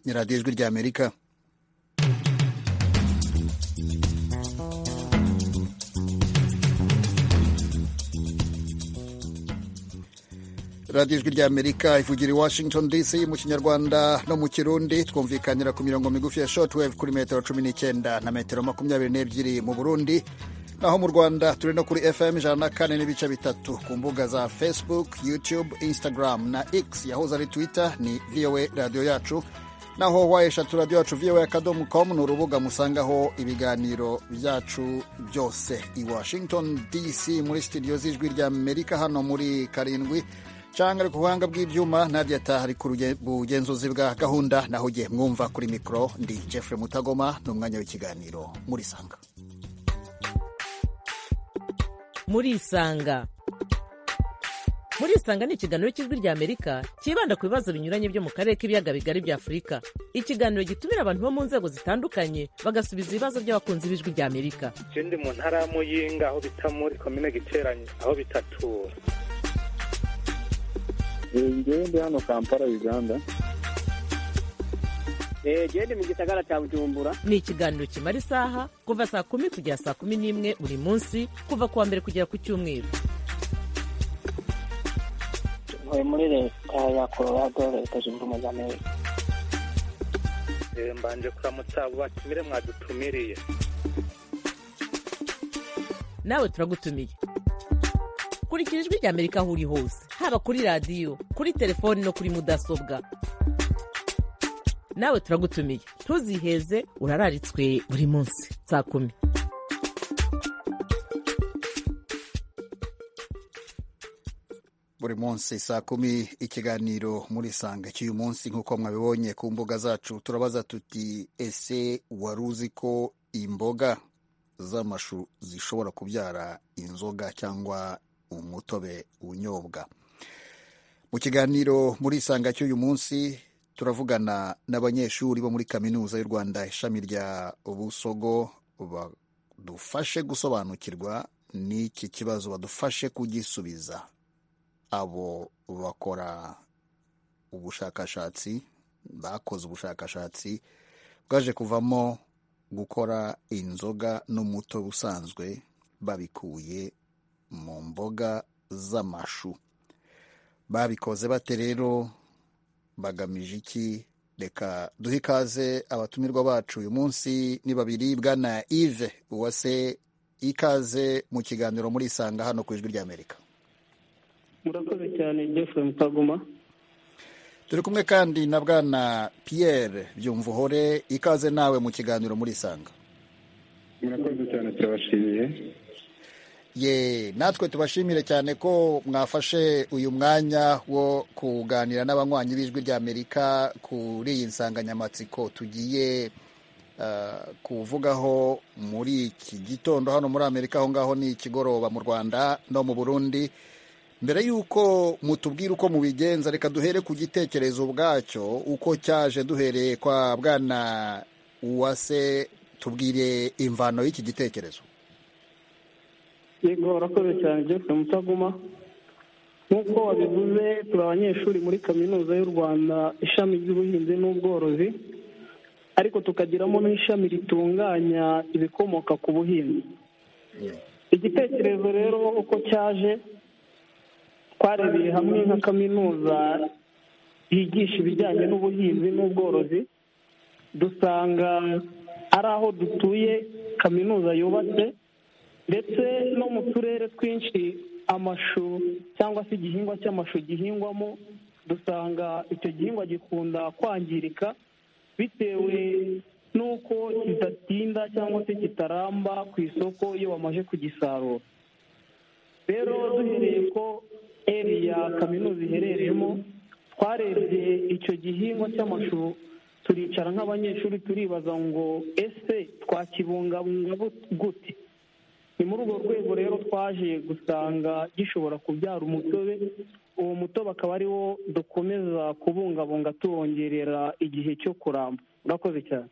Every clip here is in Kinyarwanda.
ni radiyo ijwi ry'amerika radiyo ijwi ry'amerika ivugira i washington dc mu kinyarwanda no mu kirundi twumvikanira ku mirongo migufi ya shotwave kuri metero cumi n'icyenda na metero makumyabiri n'ebyiri mu burundi naho mu rwanda turi no kuri fm ijana na kane n'ibice bitatu ku mbuga za facebook youtube instagram na x yahoze ari twitter ni voa radiyo yacu naho wayeshatu radiyo yacu voa akadomo com ni urubuga musangaho ibiganiro byacu byose i washington dc muri studio z'ijwi ry'amerika hano muri karindwi cyangwa ku buhanga bw'ibyuma nadia tahari ku bugenzuzi bwa gahunda naho ugiye mwumva kuri mikoro ndi jeffrey mutagoma ni umwanya w'ikiganiro muri sanga muri isanga muri isanga ni ikiganiro cy'ijwi ry'amerika cyibanda ku bibazo binyuranye byo mu karere k'ibiyaga bigari bya afurika ikiganiro gitumira abantu bo mu nzego zitandukanye bagasubiza ibibazo by'abakunzi b'ijwi ry'amerika ikindi mu ntara ya muyinga aho bita muri komine giteranye aho bitatura ngewe ndi hano kampala uganda gende mu gisagara cya bujumbura ni ikiganiro kimara isaha kuva saa kumi kugera saa kumi n'imwe buri munsi kuva ku wa mbere kugera ku cyumweru ntuye muri leta ya colorado leta zunze ubumwe za amerika mbanje kuramutsa abo batumire mwadutumiriye nawe turagutumiye kurikira ijwi rya amerika aho uri hose haba kuri radiyo kuri telefoni no kuri mudasobwa nawe turagutumiye ntuziheze urararitswe buri munsi saa kumi buri munsi saa kumi ikiganiro muri sanga cy'uyu munsi nk'uko mwabibonye ku mbuga zacu turabaza tuti ese wari uzi ko imboga z'amashu zishobora kubyara inzoga cyangwa umutobe unyobwa mu kiganiro muri sanga cy'uyu munsi turavugana n'abanyeshuri bo muri kaminuza y'u rwanda ishami rya busogo badufashe gusobanukirwa n'iki kibazo badufashe kugisubiza abo bakora ubushakashatsi bakoze ubushakashatsi bwaje kuvamo gukora inzoga n'umutobe usanzwe babikuye mu mboga z'amashu babikoze bate rero bagamije iki reka duhe ikaze abatumirwa bacu uyu munsi ni babiri bwana ive uwase ikaze mu kiganiro muri isanga hano ku ijwi ry'amerika murakoze cyane jeffrey mutaguma turi kumwe kandi na bwana pierre byumvuhore ikaze nawe mu kiganiro muri isanga murakoze cyane turabashimiye ye natwe tubashimire cyane ko mwafashe uyu mwanya wo kuganira n'abanywanyi b'ijwi ry'amerika kuri iyi nsanganyamatsiko tugiye kuvugaho muri iki gitondo hano muri amerika aho ngaho ni ikigoroba mu rwanda no mu burundi mbere y'uko mutubwira uko mubigenza reka duhere ku gitekerezo ubwacyo uko cyaje duhereye kwa bwana uwase tubwire imvano y'iki gitekerezo yego warakoze cyane jeffrey mutaguma nk'uko wabivuze turi abanyeshuri muri kaminuza y'u rwanda ishami ry'ubuhinzi n'ubworozi ariko tukagiramo n'ishami ritunganya ibikomoka ku buhinzi igitekerezo rero uko cyaje twarebeye hamwe nka kaminuza yigisha ibijyanye n'ubuhinzi n'ubworozi dusanga ari aho dutuye kaminuza yubatse ndetse no mu turere twinshi amashu cyangwa se igihingwa cy'amashu gihingwamo dusanga icyo gihingwa gikunda kwangirika bitewe n'uko kidatinda cyangwa se kitaramba ku isoko iyo bamaze kugisarura rero duhereye ko eriya kaminuza iherereyemo twarebye icyo gihingwa cy'amashu turicara nk'abanyeshuri turibaza ngo ese twakibungabunga gute ni muri urwo rwego rero twaje gusanga gishobora kubyara umutobe uwo mutobe akaba ari wo dukomeza kubungabunga tuwongerera igihe cyo kuramba urakoze cyane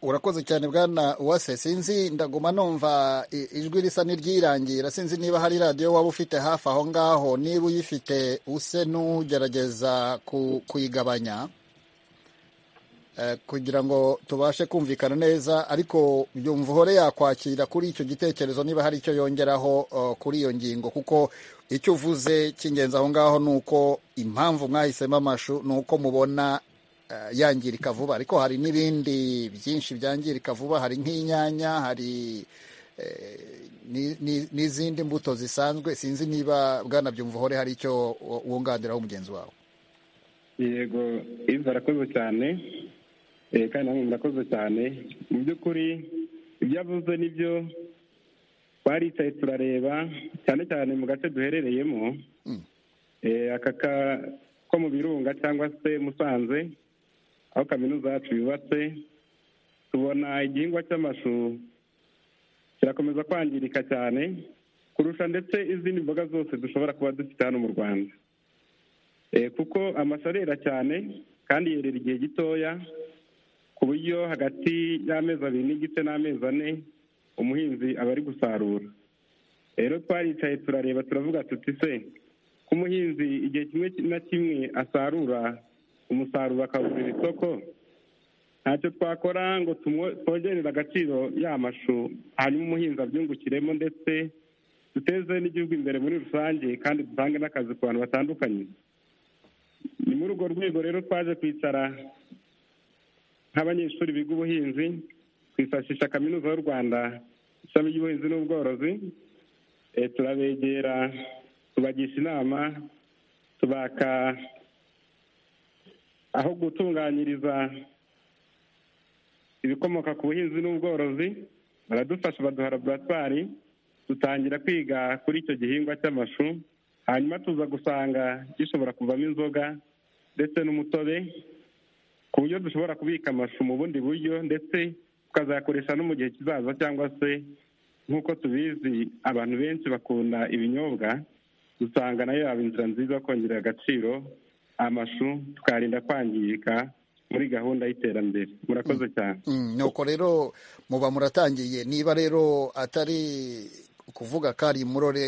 urakoze cyane bwana uwase sinzi ndaguma numva ijwi risa n'iryirangira sinzi niba hari radiyo waba ufite hafi aho ngaho niba uyifite use n'ugerageza kuyigabanya eh, kugira ngo tubashe kumvikana neza ariko yumva uhore yakwakira kuri icyo gitekerezo niba hari icyo yongeraho eh, kuri iyo ngingo kuko icyo uvuze cy'ingenzi aho ngaho ni uko impamvu mwahisemo amashu ni uko mubona eh, yangirika vuba ariko hari n'ibindi byinshi byangirika vuba hari nk'inyanya hari eh, ni- ni- n'izindi mbuto zisanzwe sinzi niba bwana byumvuhore hari icyo wo- wunganiraho mugenzi wawe yego iva arakoze cyane eh, kandi namwe murakoze cyane mu by'ukuri ibyo avuze nibyo twaricaye turareba cyane cyane mu gace duherereyemo Mm. Eh, aka ka- ko mu birunga cyangwa se musanze aho kaminuza yacu yubatse tubona igihingwa cy'amashu kirakomeza kwangirika cyane kurusha ndetse izindi mboga zose dushobora kuba dufite hano mu rwanda Eh, kuko amashu arera cyane kandi yerera igihe gitoya ku buryo hagati y'amezi abiri n'igice n'amezi ane umuhinzi aba ari gusarura rero twaricaye turareba turavuga tuti se ko umuhinzi igihe kimwe na kimwe asarura umusaruro akawugurira isoko ntacyo twakora ngo tumwo- twongerere agaciro y'amashu hanyuma umuhinzi abyungukiremo ndetse duteze n'igihugu imbere muri rusange kandi dutange n'akazi ku bantu batandukanye ni muri urwo rwego rero twaje kwicara nk'abanyeshuri biga ubuhinzi twifashisha kaminuza y'u rwanda ishami ry'ubuhinzi n'ubworozi Eh, turabegera tubagisha inama tubaka aho gutunganyiriza ibikomoka ku buhinzi n'ubworozi baradufasha baduha laboratwari dutangira kwiga kuri icyo gihingwa cy'amashu hanyuma tuza gusanga gishobora kuvamo inzoga ndetse n'umutobe ku buryo dushobora kubika amashu mu bundi buryo ndetse tukazayakoresha no mu gihe kizaza cyangwa se nk'uko tubizi abantu benshi bakunda ibinyobwa usanga nayo yaba inzira nziza yo kongerera agaciro amashu tukayarinda kwangirika muri gahunda y'iterambere murakoze cyane Mm, nuko rero muba muratangiye niba rero atari ukuvuga ko ari murore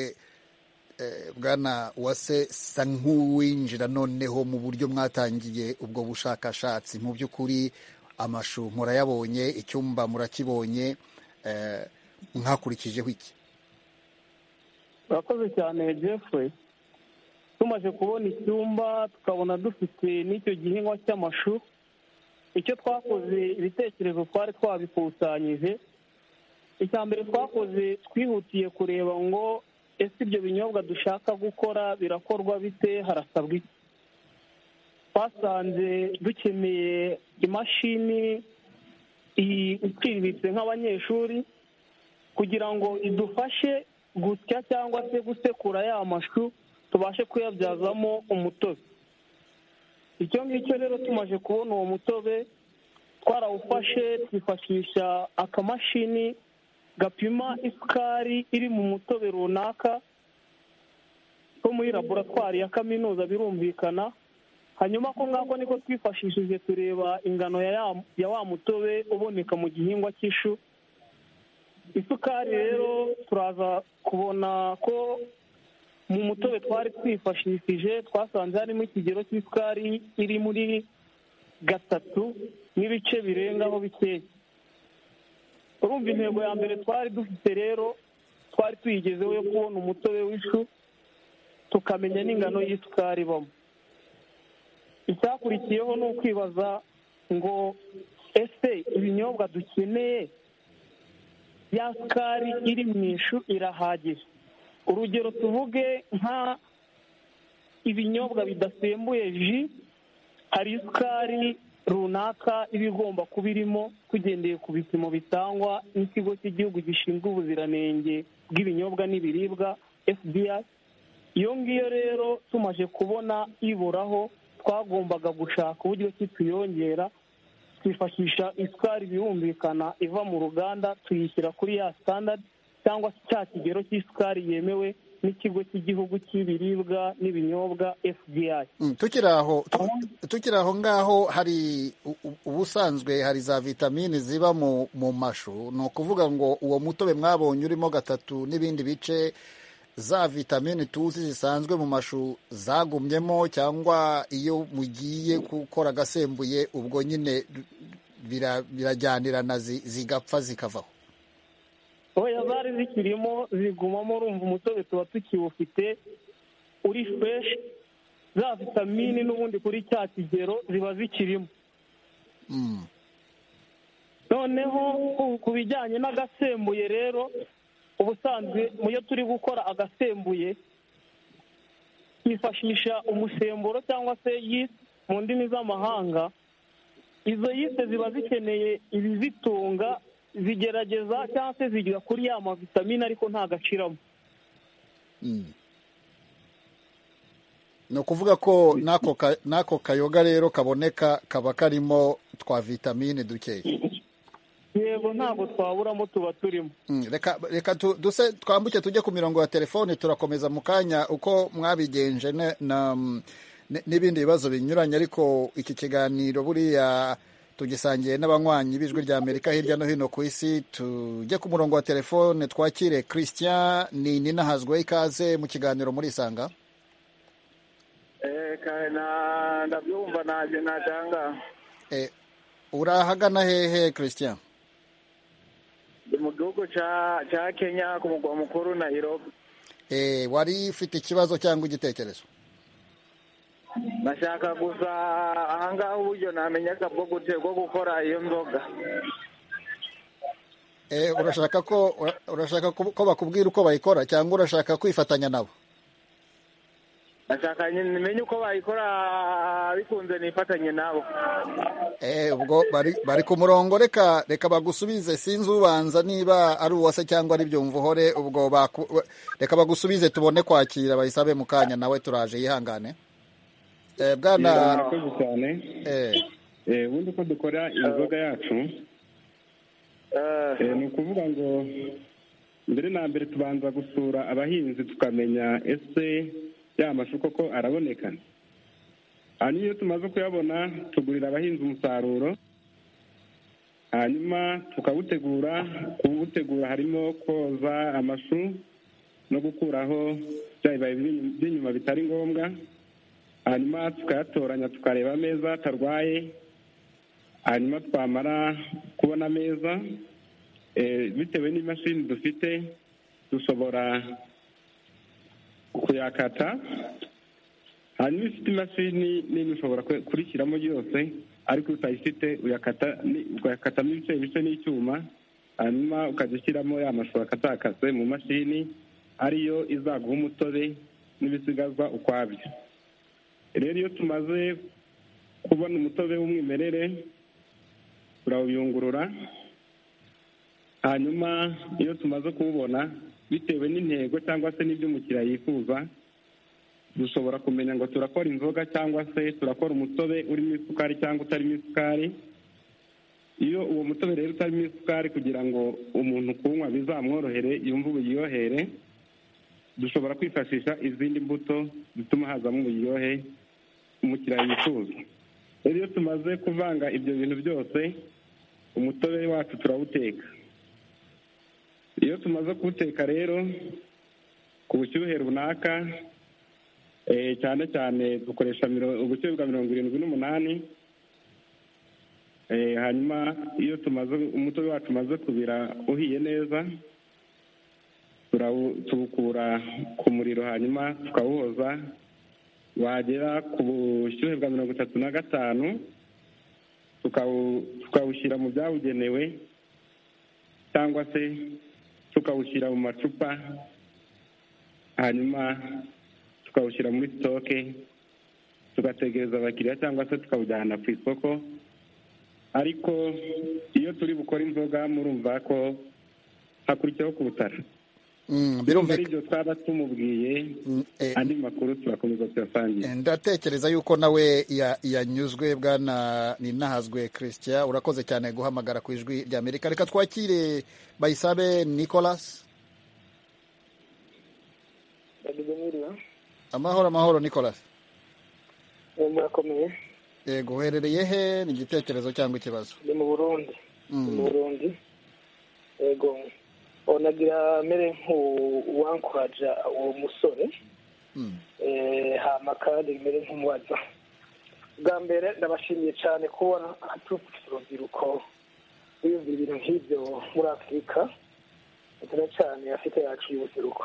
eh, bwana wase sa nk'uwinjira noneho mu buryo mwatangiye ubwo bushakashatsi mu by'ukuri amashu murayabonye icyumba murakibonye eh, mwakurikijeho iki urakoze cyane jeffrey tumaze kubona icyumba tukabona dufite n'icyo gihingwa cy'amashu icyo twakoze ibitekerezo twari twabikusanyije icya mbere twakoze twihutiye kureba ngo ese ibyo binyobwa dushaka gukora birakorwa bite harasabwa iki twasanze dukeneye imashini iyi- iciriritse nk'abanyeshuri kugira ngo idufashe gusya cyangwa se gusekura ya mashu tubashe kuyabyazamo umutobe icyo ngicyo rero tumaze kubona uwo mutobe twarawufashe twifashisha akamashini gapima isukari iri mu mutobe runaka ko muri laboratwari ya kaminuza birumvikana hanyuma ko ngako niko twifashishije tureba ingano ya ya- ya wa mutobe uboneka mu gihingwa cy'ishu isukari rero turaza kubona ko mu mutobe twari twifashishije twasanze harimo ikigero cy'isukari iri muri gatatu n'ibice birengaho bikeya urumva intego ya mbere twari dufite rero twari tuyigezeho yo kubona umutobe w'ishu tukamenya n'ingano y'isukari ibamo icyakurikiyeho ni ukwibaza ngo ese ibinyobwa dukeneye ya sukari iri mu ishu irahagije urugero tuvuge nka ibinyobwa bidasembuye ji hari isukari runaka iba igomba kuba irimo tugendeye ku bipimo bitangwa n'ikigo cy'igihugu gishinzwe ubuziranenge bw'ibinyobwa n'ibiribwa fda iyo ngiyo rero tumaze kubona iburaho twagombaga gushaka uburyo ki tuyongera twifashisha isukari birumvikana iva mu ruganda tuyishyira kuri ya sitandadi cyangwa se cya kigero cy'isukari yemewe n'ikigo cy'igihugu cy'ibiribwa n'ibinyobwa fdi Mm, tukiri aho tu- tukiri aho ngaho hari u- u- ubusanzwe hari za vitamini ziba mu, mu mashu ni ukuvuga ngo uwo mutobe mwabonye urimo gatatu n'ibindi bice za vitamini tuzi zisanzwe mu mashu zagumyemo cyangwa iyo mugiye gukora agasembuye ubwo nyine birajyanirana zigapfa zikavaho oya zari zikirimo zigumamo urumva umutobe tuba tukiwufite uri fureshi za vitamini n'ubundi kuri cya kigero ziba zikirimo noneho ku- ku bijyanye n'agasembuye rero ubusanzwe mu yo turi gukora agasembuye twifashisha umusemburo cyangwa se yisi mu ndimi z'amahanga izo yise ziba zikeneye ibizitunga zigerageza cyangwa se zigira kuri ya mavitamine ariko ntagaciramo ni ukuvuga ko n'ako ka- n'ako kayoga rero kaboneka kaba karimo twa vitamine dukeya yego ntabwo twaburamo tuba turimo Mm, reka reka tu- duse twambuke tujye ku mirongo ya telefone turakomeza mu kanya uko mwabigenje ne- na mm, ne- n'ibindi bibazo binyuranye ariko iki kiganiro buriya tugisangiye n'abanywanyi b'ijwi rya amerika hirya no hino ku isi tujye ku murongo wa telefone twakire christian ni ninahazwe ikaze mu kiganiro murisanga ndabyumva ntabyo natanga eh, urahagana hehe christian ndi mu gihugu ca ca kenya ku mugwa mukuru nairobi eh, wari ufite ikibazo cyangwa igitekerezo nashaka gusa ahangaha uburyo namenyaga bwo gute bwo gukora iyo nzoga Eh, urashaka ko ura- urashaka ko ko bakubwira uko bayikora cyangwa urashaka kwifatanya nabo nashaka nyine menye uko bayikora bikunze nifatanye nabo eh, ubwo bari bari ku murongo reka reka bagusubize sinzi ubanza niba ari uwase cyangwa ari byumvuhore ubwo baku- we- reka bagusubize tubone kwakira bayisabe mu kanya nawe turaje yihangane eh, bwana murakoze cyane eh, Eh, ubundi uko dukora inzoga yacu eh, ni ukuvuga ngo mbere na mbere tubanza gusura abahinzi tukamenya ese ya mashu koko araboneka hanyuma iyo tumaze kuyabona tugurira abahinzi umusaruro hanyuma tukawutegura kuwutegura harimo koza amashu no gukuraho bya bibabi by'inyuma- by'inyuma bitari ngombwa hanyuma tukayatoranya tukareba ameza atarwaye hanyuma twamara kubona ameza eh, bitewe n'imashini dufite dushobora kuyakata hanyuma ifite imashini nini ushobora kwe- kurishyiramo yose ariko utayifite uyakata ni- ugakatamo ibice bice n'icyuma hanyuma ukajya ushyiramo ya mashusho akatakase mu mashini ariyo izaguha umutobe n'ibisigazwa ukwabyo rero iyo tumaze kubona umutobe w'umwimerere turawuyungurura hanyuma iyo tumaze kuwubona bitewe n'intego cyangwa se n'ibyo umukiriya yifuza dushobora kumenya ngo turakora inzoga cyangwa se turakora umutobe urimo isukari cyangwa utarimo isukari iyo uwo mutobe rero utarimo isukari kugira ngo umuntu kuwunywa bizamworohere yumve uburyohere dushobora kwifashisha izindi mbuto zituma hazamo uburyohe umukiriya yifuza rero iyo tumaze kuvanga ibyo bintu byose umutobe wacu turawuteka iyo tumaze kuwuteka rero ku bushyuhe runaka eh, cyane cyane dukoresha miro- ubushyuhe bwa mirongo irindwi n'umunani Eh, hanyuma iyo tumaze umutobe wacu umaze kubira uhiye neza turawu- tuwukura ku muriro hanyuma tukawuhoza wagera ku bushyuhe bwa mirongo itatu na gatanu tukawu- tukawushyira mu byabugenewe cyangwa se tukawushyira mu macupa hanyuma tukawushyira muri sitoke tugategereza abakiriya cyangwa se tukawujyana ku isoko ariko iyo turi bukore inzoga murumva ko hakurikiyeho kubutara mm, ari birumvikana ibyo twaba tumubwiye Mm, eh, andi makuru turakomeza tuyasangiye ndatekereza yuko nawe ya- yanyuzwe bwana ninahazwe christian urakoze cyane guhamagara ku ijwi rya amerika reka twakire bayisabe nicolas ndagize mwiriwe amahoro amahoro nicolas Eh, murakomeye yego uherereye he ni igitekerezo cyangwa ikibazo ndi mu burundi Mm. ndi mu burundi yego Oh, nagira mere nk'uwankuraja uwo musore Mm. eh, hama kandi mere nk'umubaza bwa mbere ndabashimiye cyane kubona haturutse urubyiruko biyumvira ibintu nk'ibyo muri afurika cyane cyane afite yacu y'ubuseruko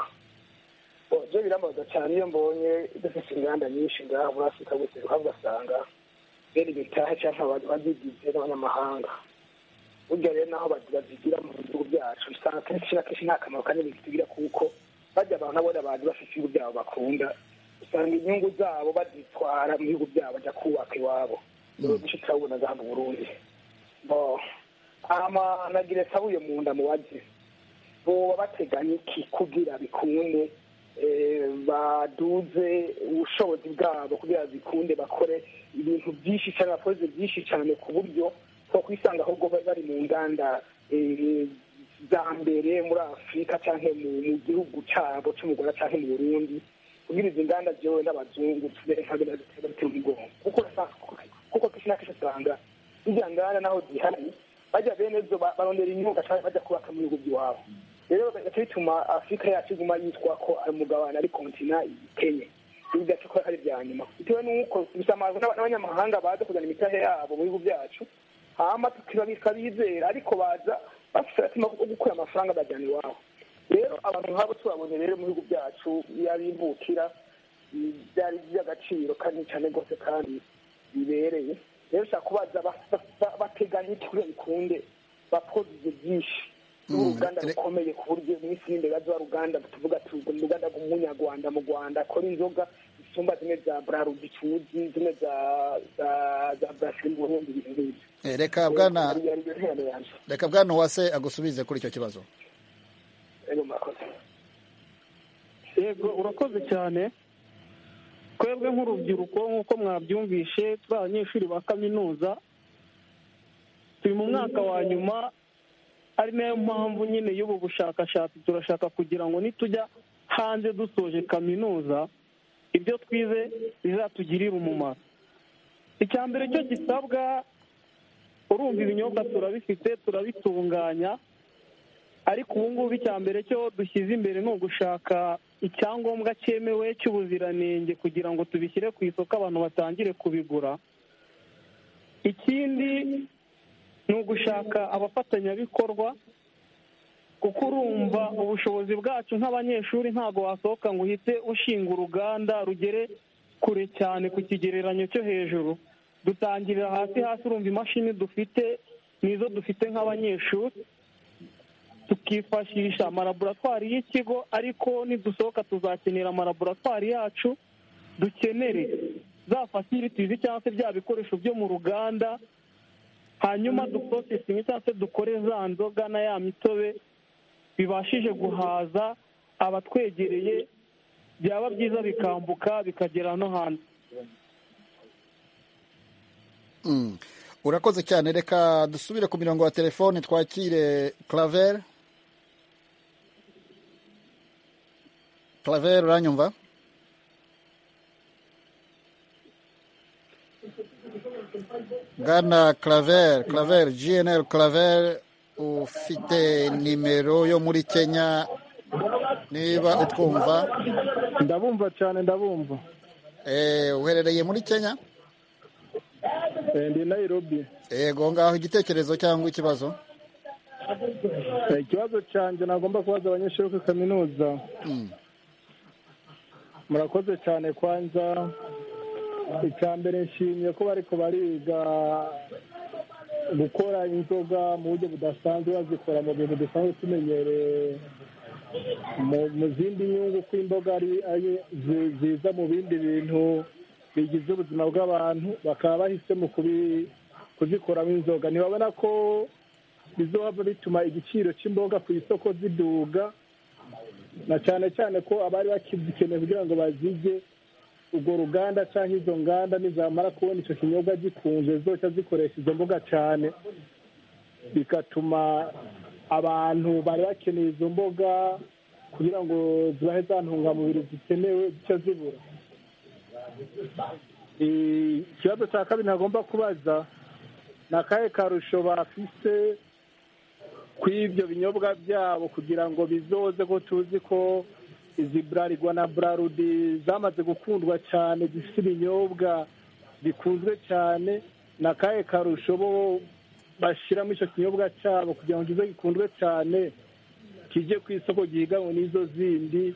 byo birambaza cyane iyo mbonye dufite inganda nyinshi ngaha muri afurika guseruka ugasanga bene bitaha cyangwa abantu babyigize n'abanyamahanga burya rero naho bazigira mu bihugu byacu usanga kenshi na kenshi nta kamaro kanini bitugira kuko bajya abantu abona abantu bafite ibihugu byabo bakunda usanga inyungu zabo bazitwara mu bihugu byabo bajya kubaka iwabo rero duce turabona za mu burundi hama nagire sabuye mu nda mu bagize boba bateganya iki kugira bikunde baduze ubushobozi bwabo kugira bikunde bakore ibintu byinshi cyane bakoze byinshi cyane ku buryo two kwisanga ahubwo bari mu nganda za mbere muri afurika cyangwa mu gihugu cyabo cy'umugore cyangwa mu burundi kugira izi nganda byewe n'abazungu tubere nka bene dutera umugongo kuko kenshi na kenshi usanga izi nganda naho zihari bajya bene zo barondera imyuga cyangwa bajya kubaka mu bihugu by'iwabo rero bigahita bituma afurika yacu iguma yitwa ko ari umugabane ari kontina ikenye ibi byacu ko ari ibya nyuma bitewe n'uko bisamazwa n'abanyamahanga baza kuzana imitahe yabo mu bihugu byacu hama tukabizera ariko baza bafite agatima ko gukura amafaranga bajyana iwabo rero abantu nk'abo tubabonye rero mu bihugu byacu yabimbukira byari by'agaciro kandi cyane rwose kandi bibereye rero ushobora kubaza bateganya iki kugira bikunde bakoze ibyo byinshi uruganda rukomeye ku buryo mu isi y'imbere bazaba uruganda tuvuga tuvuga uruganda rw'umunyarwanda mu rwanda akora inzoga zisumba zimwe za burarudu tuzi zimwe za za za burasiri mu burundi ibintu nk'ibyo reka bwana reka bwana uwase agusubize kuri icyo kibazo yego urakoze cyane twebwe nk'urubyiruko nk'uko mwabyumvishe turi abanyeshuri ba kaminuza turi mu mwaka wa nyuma ari nayo mpamvu nyine y'ubu bushakashatsi turashaka kugira ngo nitujya hanze dusoje kaminuza ibyo twize bizatugirire umumaro icya mbere cyo gisabwa urumva ibinyobwa turabifite turabitunganya ariko ubu ngubu icya mbere cyo dushyize imbere ni ugushaka icyangombwa cyemewe cy'ubuziranenge kugira ngo tubishyire ku isoko abantu batangire kubigura ikindi ni ugushaka abafatanyabikorwa kuko urumva ubushobozi bwacu nk'abanyeshuri ntabwo wasohoka ngo uhite ushinga uruganda rugere kure cyane ku kigereranyo cyo hejuru dutangirira hasi hasi urumva imashini dufite nizo dufite nk'abanyeshuri tukifashisha amalaboratwari y'ikigo ariko nidusohoka tuzakenera amalaboratwari yacu dukenere za fasilitizi cyangwa se bya bikoresho byo mu ruganda hanyuma duprosesingi cyangwa se dukore za nzoga na ya mitobe bibashije guhaza abatwegereye byaba byiza bikambuka bikagera no hanze urakoze cyane reka dusubire ku mirongo ya telefone twakire claver claver uranyumva bwana claver claver gnl claver ufite nimero yo muri kenya niba utwumva ndabumva cyane ndabumva uherereye muri kenya ndi nayirobi yego ngaho igitekerezo cyangwa ikibazo ikibazo cyanjye nagomba kubaza abanyeshuri kuri kaminuza murakoze cyane kwanza icya mbere nshimiye ko bari bariga gukora inzoga mu buryo budasanzwe bazikora mu bintu dusanzwe tumenyereye mu zindi nyungu ko imboga ziza mu bindi bintu bigize ubuzima bw'abantu bakaba bahisemo kuzikoramo inzoga ntibabona ko bizoba bituma igiciro cy'imboga ku isoko ziduga na cyane cyane ko abari bakizikeneye kugira ngo bazige urwo ruganda cyangwa izo nganda nizamara kubona icyo kinyobwa gikunze zoca zikoresha izo mboga cyane bigatuma abantu bari bakeneye izo mboga kugira ngo zibahe za ntungamubiri zikenewe zica zibura ikibazo cya kabiri ntagomba kubaza ni akahe karusho bafise ku ibyo binyobwa byabo kugira ngo bizoze ko tuzi ko izi burarirwa na burarudi zamaze gukundwa cyane zifite ibinyobwa bikunzwe cyane na kahe karusho bo bashyiramo icyo kinyobwa cyabo kugira ngo kize gikundwe cyane kijye ku isoko gihiganwe n'izo zindi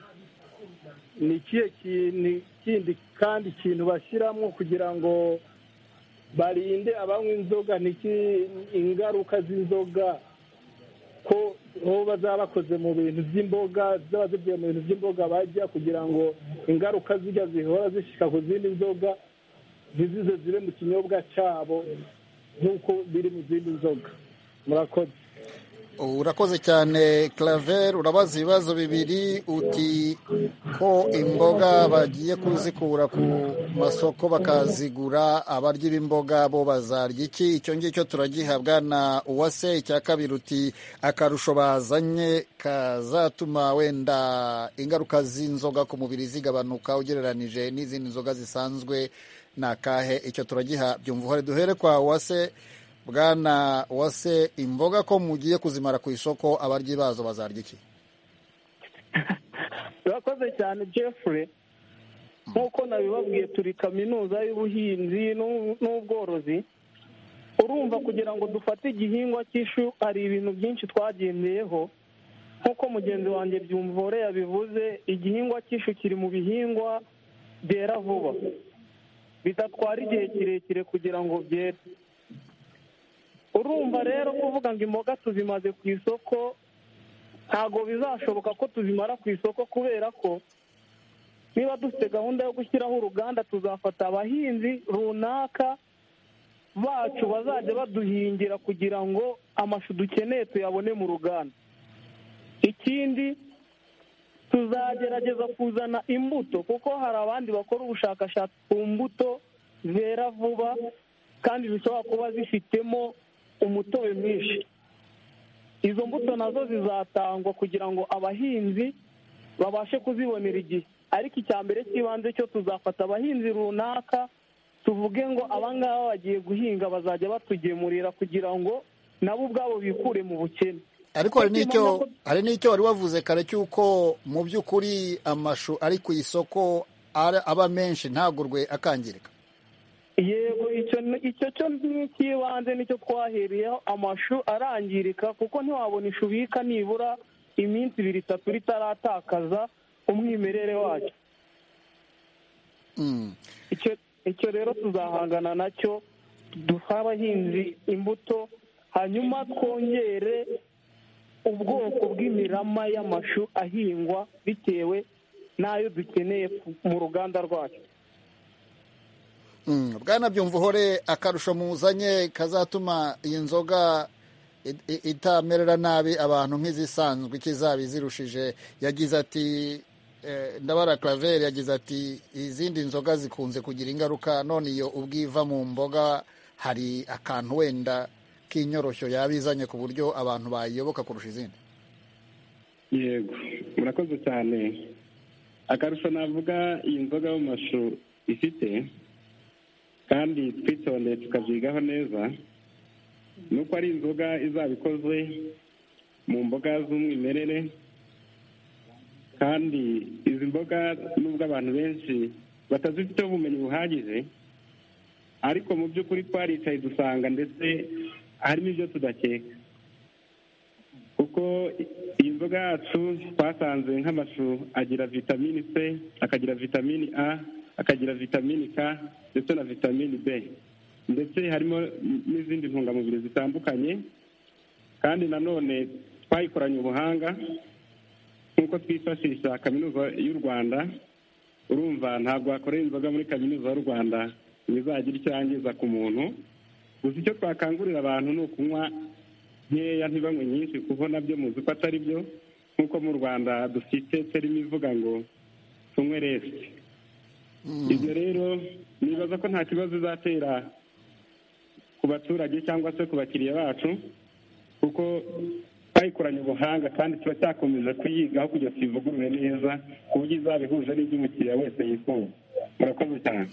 ni ikihe kintu kindi kandi ikintu bashyiramo kugira ngo barinde abanywa inzoga ntiki ingaruka z'inzoga ko bo bazaba bakoze mu bintu by'imboga zaba zivuye mu bintu by'imboga bajya kugira ngo ingaruka zijya zihora zishyika ku zindi nzoga ntizize zibe mu kinyobwa cyabo nk'uko biri mu zindi nzoga murakoze urakoze cyane claver urabaza ibibazo bibiri uti ko imboga bagiye kuzikura ku masoko bakazigura abarya b'imboga bo bazarya iki icyo ngicyo turagihabwa na uwase icya kabiri uti akarusho bazanye kazatuma wenda ingaruka z'inzoga ku mubiri zigabanuka ugereranije n'izindi nzoga zisanzwe ni akahe icyo turagiha byumva uhore duhere kwa uwase bwana wase imboga ko mugiye kuzimara ku isoko abaryi bazo bazarya iki urakoze cyane jeffrey nk'uko nabibabwiye turi kaminuza y'ubuhinzi n'ubworozi urumva kugira ngo dufate igihingwa cy'ishu hari ibintu byinshi twagendeyeho nk'uko mugenzi wanjye byumvore yabivuze igihingwa cy'ishu kiri mu bihingwa byera vuba bidatwara igihe kirekire kugira ngo byere urumva rero kuvuga ngo imboga tuzimaze ku isoko ntabwo bizashoboka ko tuzimara ku isoko kubera ko niba dufite gahunda yo gushyiraho uruganda tuzafata abahinzi runaka bacu bazajya baduhingira kugira ngo amashu dukeneye tuyabone mu ruganda ikindi tuzagerageza kuzana imbuto kuko hari abandi bakora ubushakashatsi ku mbuto zera vuba kandi zishobora kuba zifitemo umutobe mwinshi izo mbuto nazo zizatangwa kugira ngo abahinzi babashe kuzibonera igihe ariko icya mbere cy'ibanze cyo tuzafata abahinzi runaka tuvuge ngo abangaba bagiye guhinga bazajya batugemurira kugira ngo nabo ubwabo bikure mu bukene ariko hari n'icyo wari wavuze kare cy'uko mu by'ukuri amashu ari ku isoko aba menshi ntagurwe akangirika yego icyo cyo ni icy'ibanze nicyo twahereyeho amashu arangirika kuko ntiwabona ishu ubika nibura iminsi ibiri itatu ritaratakaza umwimerere wacyo icyo rero tuzahangana nacyo duha abahinzi imbuto hanyuma twongere ubwoko bw'imirama y'amashu ahingwa bitewe n'ayo dukeneye mu ruganda rwacu bwana byumva uhore akarusho muzanye kazatuma iyi nzoga itamerera nabi abantu nk'izisanzwe ikizaba izirushije yagize ati ndabara claver yagize ati izindi nzoga zikunze kugira ingaruka none iyo ubwiva mu mboga hari akantu wenda k'inyoroshyo yaba izanye ku buryo abantu bayiyoboka kurusha izindi yego murakoze cyane akarusho navuga iyi nzoga y'amashu ifite kandi twitondeye tukabyigaho neza ni uko ari inzoga izaba ikoze mu mboga z'umwimerere kandi izi mboga nubwo abantu benshi batazifiteho ubumenyi buhagije ariko mu by'ukuri twaricaye dusanga ndetse harimo ibyo tudakeka kuko iyi nzoga yacu twasanze nk'amashu agira vitamini c akagira vitamini a akagira vitamini k ndetse na vitamini b ndetse harimo n'izindi ntungamubiri zitandukanye kandi nanone twayikoranye ubuhanga nk'uko twifashisha kaminuza y'u rwanda urumva ntabwo wakorera inzoga muri kaminuza y'u rwanda ngo izagire icyo yangiza ku muntu gusa icyo twakangurira abantu ni ukunywa nkeya ntibanywe nyinshi kuko nabyo muzi ko atari byo nk'uko mu rwanda dufite terima ivuga ngo tunywe resite ibyo rero nibaza ko nta kibazo izatera ku baturage cyangwa se ku bakiriya bacu kuko twayikoranye ubuhanga kandi turacyakomeza kuyigaho kugira tuyivugurure neza ku buryo izaba ihuje n'ibyo umukiriya wese yifuza murakoze cyane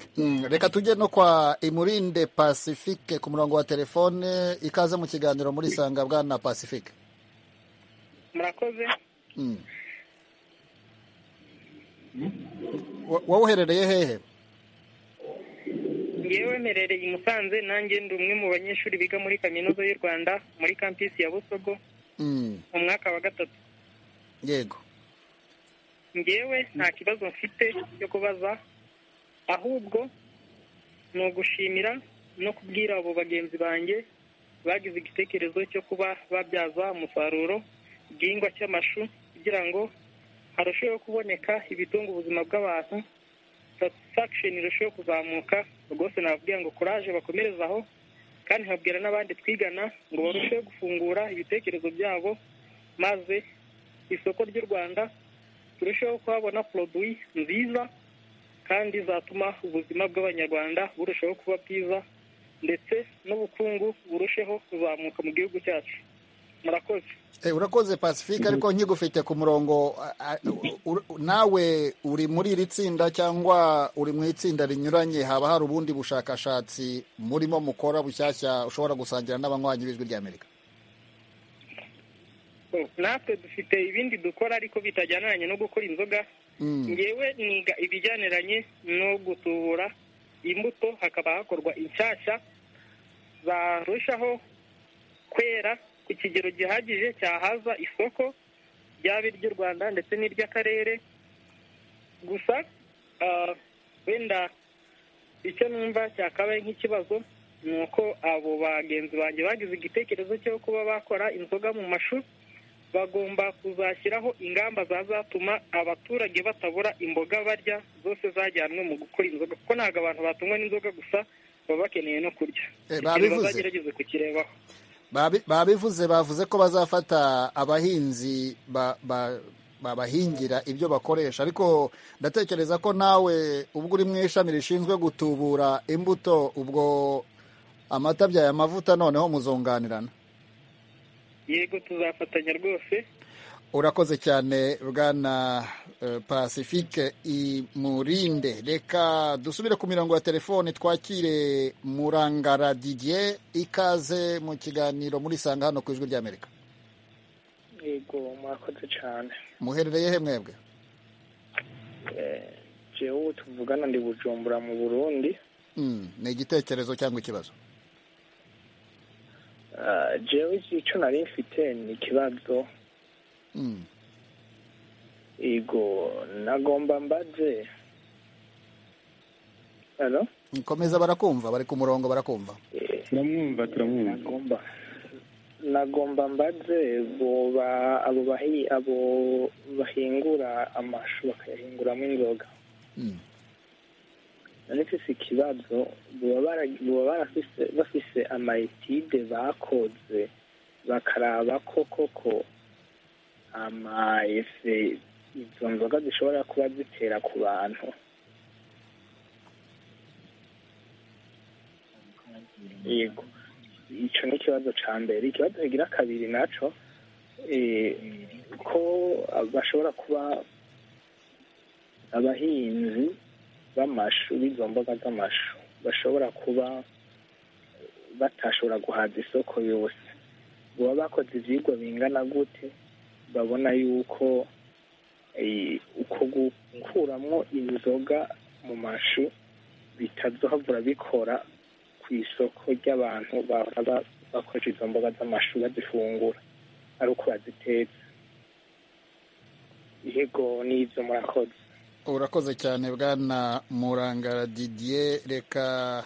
reka tujye no kwa imurinde pacifique ku murongo wa telefone ikaze mu kiganiro muri sanga bwana pacifique murakoze wowe uherereye hehe yewe mperereye i musanze nanjye ndi umwe mu banyeshuri biga muri kaminuza y'u rwanda muri kampisi ya busogo mu mwaka wa gatatu yego ngewe nta kibazo mfite cyo kubaza ahubwo ni ugushimira no kubwira abo bagenzi banjye bagize igitekerezo cyo kuba babyaza umusaruro igihingwa cy'amashu kugira ngo harusheho kuboneka ibitunga ubuzima bw'abantu satisfaction irusheho kuzamuka rwose nababwira ngo kuraje bakomereze aho kandi nkabwira n'abandi twigana ngo barusheho gufungura ibitekerezo byabo maze isoko ry'u rwanda turusheho kuhabona poroduwi nziza kandi zatuma ubuzima bw'abanyarwanda burushaho kuba bwiza ndetse n'ubukungu burusheho kuzamuka mu gihugu cyacu murakoze Eh, urakoze pacifique ariko nkigufite ku murongo a- a- u- nawe uri muri iri tsinda cyangwa uri mu itsinda rinyuranye haba hari ubundi bushakashatsi murimo mukora bushyashya ushobora gusangira n'abanywanyi b'ijwi ry'amerika natwe dufite ibindi dukora ariko bitajyaniranye no gukora inzoga ngewe niga ibijyaniranye no gutubura imbuto hakaba hakorwa inshyashya zarushaho kwera ku kigero gihagije cyahaza isoko ryaba iry'u rwanda ndetse n'iry'akarere gusa ah, wenda icyo numva cyakabaye nk'ikibazo ni uko abo bagenzi banjye bagize igitekerezo cyo kuba bakora inzoga mu mashu bagomba kuzashyiraho ingamba zazatuma abaturage batabura imboga barya zose zajyanwe mu gukora inzoga kuko ntabwo abantu batungwa n'inzoga gusa baba bakeneye no kurya Eh, Ikintu babivuze. bazagerageze kukirebaho Babi- babivuze bavuze ko bazafata abahinzi ba- ba- babahingira ibyo bakoresha ariko ndatekereza ko nawe ubwo uri mu ishami rishinzwe gutubura imbuto ubwo amata byaye amavuta noneho muzunganirana yego tuzafatanya rwose urakoze cyane bwana eh, pacifique imurinde reka dusubire ku mirongo ya telefoni twakire murangara didier ikaze mu kiganiro murisanga hano ku ijwi ry'amerika yego murakoze cyane muherereye he mwebwe Eh, jewe ubu tuvugana ndi bujumbura mu burundi Mm, ni igitekerezo cyangwa ikibazo Ah, jewe icyo nari mfite ni ikibazo Mm. yego nagomba mbaze halo komeza barakumva bari ku murongo barakumva turamwumva turamwumva nagomba nagomba mbaze boba abo bahi abo bahingura amashu bakayahinguramo inzoga arifise ikibazo baba bara- baba barafise bafise amayetide bakoze bakaraba ko koko amaese izo nzoga zishobora kuba zitera ku bantu yego ico ni ikibazo ca mbere ikibazo kigira kabiri naco eh, ko bashobora kuba abahinzi b'amashu b'izo mboga z'amashu bashobora kuba batashobora guhaza isoko yose baba bakoze ivyigwa bingana gute babona yuko eh, uko gukuramwo inzoga mu mashu bitazohavura bikora ku isoko ry'abantu bahora ba- bakoresha izo mboga z'amashu bazifungura ari uko bazitetse yego n'ivyo murakoze urakoze cyane bwana murangara didier reka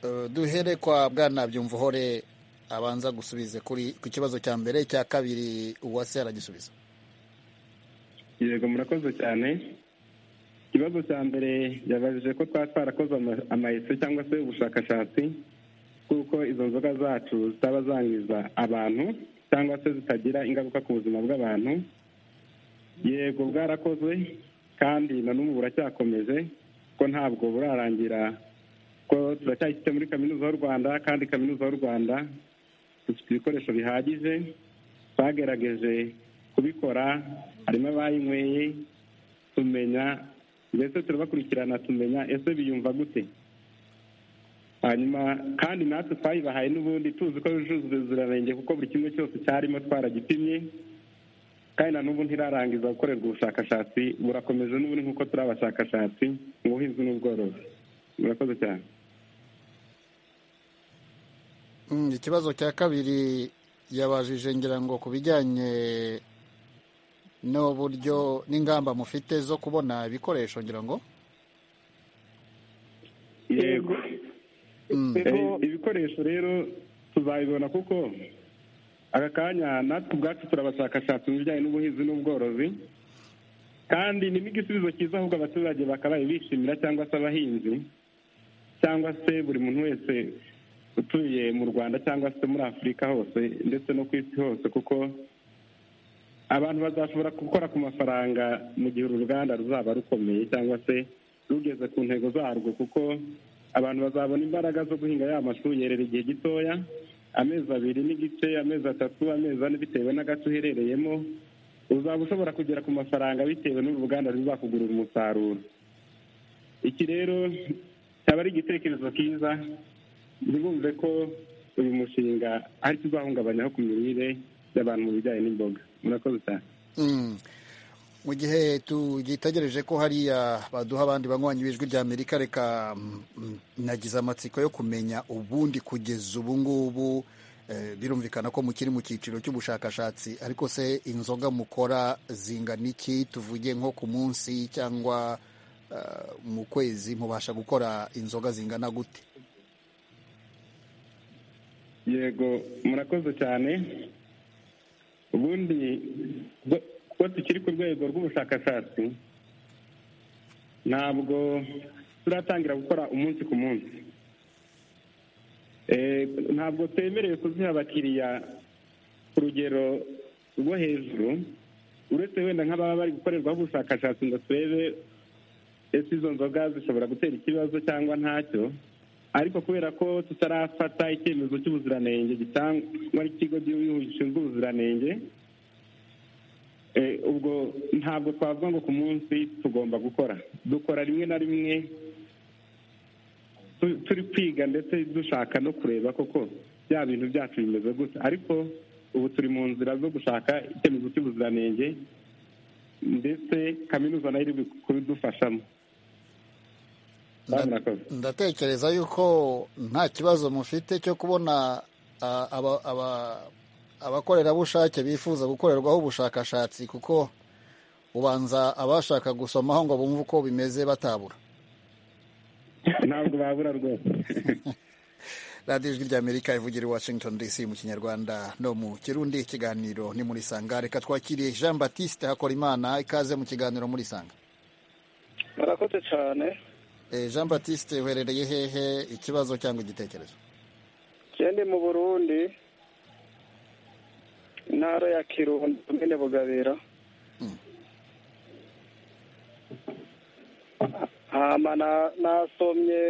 eh, duhere kwa bwana byumvuhore abanza gusubize kuri ku kibazo cya mbere cya kabiri uwase aragisubiza yego murakoze cyane ikibazo cya mbere yabajije ko twaba twarakoze ama- amayese cyangwa se ubushakashatsi kuko izo nzoga zacu zitaba zangiza abantu cyangwa se zitagira ingaruka ku buzima bw'abantu yego bwarakoze kandi na n'ubu buracyakomeje ko ntabwo burarangira ko turacyayifite muri kaminuza y'u rwanda kandi kaminuza y'u rwanda dufite ibikoresho bihagije twagerageje kubikora harimo abayinyweye tumenya mbese turabakurikirana tumenya ese biyumva gute hanyuma kandi natwe twayibahaye n'ubundi tuzi ko yujuje ubuziranenge kuko buri kimwe cyose cyarimo twaragipimye kandi na n'ubu ntirarangiza gukorerwa ubushakashatsi burakomeje n'ubundi nk'uko turi abashakashatsi mu buhinzi n'ubworozi murakoze cyane ikibazo cya kabiri yabajije ngira ngo ku bijyanye n'uburyo n'ingamba mufite zo kubona ibikoresho ngira ngo yego Eh, ibikoresho rero tuzabibona kuko aka kanya natwe ubwacu turabashakashatsi mu bijyanye n'ubuhinzi n'ubworozi kandi ni n'igisubizo cyiza ahubwo abaturage bakabaye bishimira cyangwa se abahinzi cyangwa se buri muntu wese utuye mu rwanda cyangwa se muri afurika hose ndetse no ku isi hose kuko abantu bazashobora gukora ku mafaranga mu gihe uru ruganda ruzaba rukomeye cyangwa se rugeze ku ntego zarwo kuko abantu bazabona imbaraga zo guhinga ya mashu yerera igihe gitoya amezi abiri n'igice amezi atatu amezi ane bitewe n'agace uherereyemo uzaba ushobora kugera ku mafaranga bitewe n'uru ruganda ruzakugurira umusaruro iki rero cyaba ari igitekerezo cyiza ntibumve ko uyu mushinga ari cyo uzahungabanyaho ku mirire y'abantu mu bijyanye n'imboga murakoze cyane Mm. mu gihe tugitegereje ko hariya baduha abandi banywanyi b'ijwi rya amerika reka mm, mm, nagize amatsiko yo kumenya ubundi kugeza ubu ngubu eh, birumvikana ko mukiri mu cyiciro cy'ubushakashatsi ariko se inzoga mukora zingana iki tuvuge nko ku munsi cyangwa eh, mu kwezi mubasha gukora inzoga zingana gute yego murakoze cyane ubundi bo- kuba tukiri ku rwego rw'ubushakashatsi ntabwo turatangira gukora umunsi ku munsi Eh, ntabwo twemerewe kuziha abakiriya ku rugero rwo hejuru uretse wenda nk'ababa bari gukorerwaho ubushakashatsi ngo turebe ese izo nzoga zishobora gutera ikibazo cyangwa ntacyo ariko kubera ko tutarafata icyemezo cy'ubuziranenge gitangwa n'ikigo cy'igihugu gishinzwe ubuziranenge Eh, ubwo ntabwo twavuga ngo ku munsi tugomba gukora dukora rimwe na rimwe tu- turi kwiga ndetse dushaka no kureba koko bya bintu byacu bimeze gute ariko ubu turi mu nzira zo gushaka icyemezo cy'ubuziranenge ndetse kaminuza nayo iri kubidufashamo murakoze ndatekereza yuko nta kibazo mufite cyo kubona ah, aba- aba- abakorerabushake bifuza gukorerwaho ubushakashatsi kuko ubanza abashaka gusomaho ngo bumve uko bimeze batabura ntabwo babura rwose radiyo ijwi ry'amerika ivugira i washington dc mu kinyarwanda no mu kirundi ikiganiro ni muri sanga reka twakiriye jean batiste hakorimana ikaze mu kiganiro muri sanga murakoze cyane Eh, jean batiste uherereye hehe ikibazo cyangwa igitekerezo ngende mu burundi intara ya kirundo nyine bugabira hama na- nasomye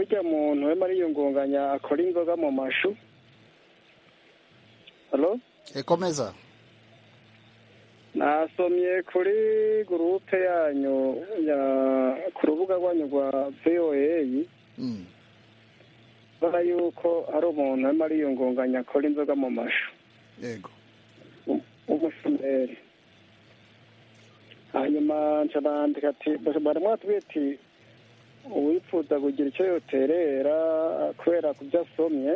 ujya muntu wema yiyungunganya akora inzoga mu mashu halo ekomeza nasomye kuri gurupe yanyu ya ku rubuga rwanyu rwa voa bara yuko hari umuntu arimo ariyungunganya akora inzoga mu mashu yego umushumeri hanyuma nca bandika ati barimo batubwira ati uwipfuza kugira icyo yoterera kubera ku byo asomye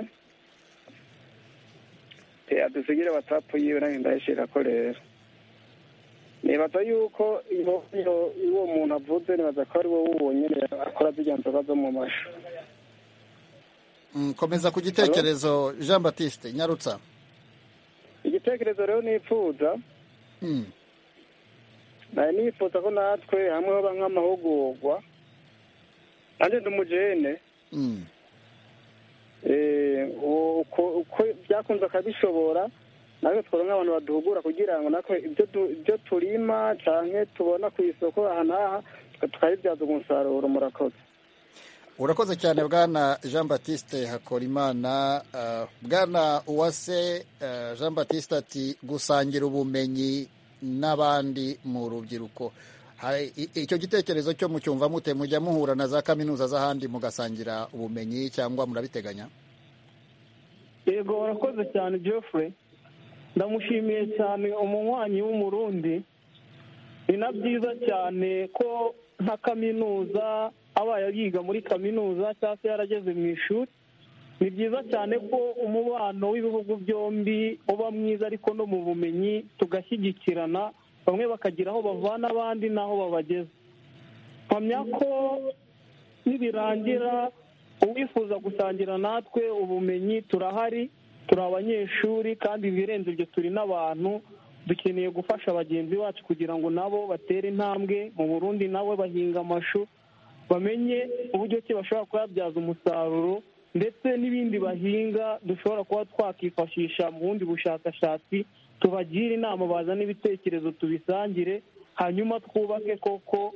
te adusigire watsapu yiwe nange ndayishira ko rero nibaza yuko iyo- iyo- iyo uwo muntu avuze nibaza ko ari wowe wonyine akora zirya nzoga zo mu mashu Mm, komeza ku gitekerezo jean batiste nyarutsa igitekerezo rero nipfuza Mm. nari nifuza ko natwe hamwe haba nk'amahugurwa nanjye ndi umujene Mm. eh, uko uko byakunze akabishobora natwe twaba nk'abantu baduhugura kugira ngo natwe ibyo du- ibyo turima cyane tubona ku isoko aha n'aha tukabibyaza umusaruro murakoze urakoze cyane bwana jean batiste hakorimana Ah, bwana uwase ah, jean batiste ati gusangira ubumenyi n'abandi mu rubyiruko Hari- i- icyo gitekerezo cyo mucyumva mute mujya muhura na za kaminuza z'ahandi mugasangira ubumenyi cyangwa murabiteganya yego warakoze cyane geoffrey ndamushimiye cyane umunywanyi w'umurundi ni na byiza cyane ko nka kaminuza abaye yiga muri kaminuza cyangwa se yarageze mu ishuri ni byiza cyane ko umubano w'ibihugu byombi uba mwiza ariko no mu bumenyi tugashyigikirana bamwe bakagira aho bavana abandi n'aho babageza mpamya ko nibirangira uwifuza gusangira natwe ubumenyi turahari turi abanyeshuri kandi ibirenze ibyo turi n'abantu dukeneye gufasha bagenzi bacu kugira ngo nabo batere intambwe mu burundi nawe bahinga amashu bamenye uburyo ki bashobora kuyabyaza umusaruro ndetse n'ibindi bahinga dushobora kuba twakifashisha mu bundi bushakashatsi tubagire inama bazane ibitekerezo tubisangire hanyuma twubake koko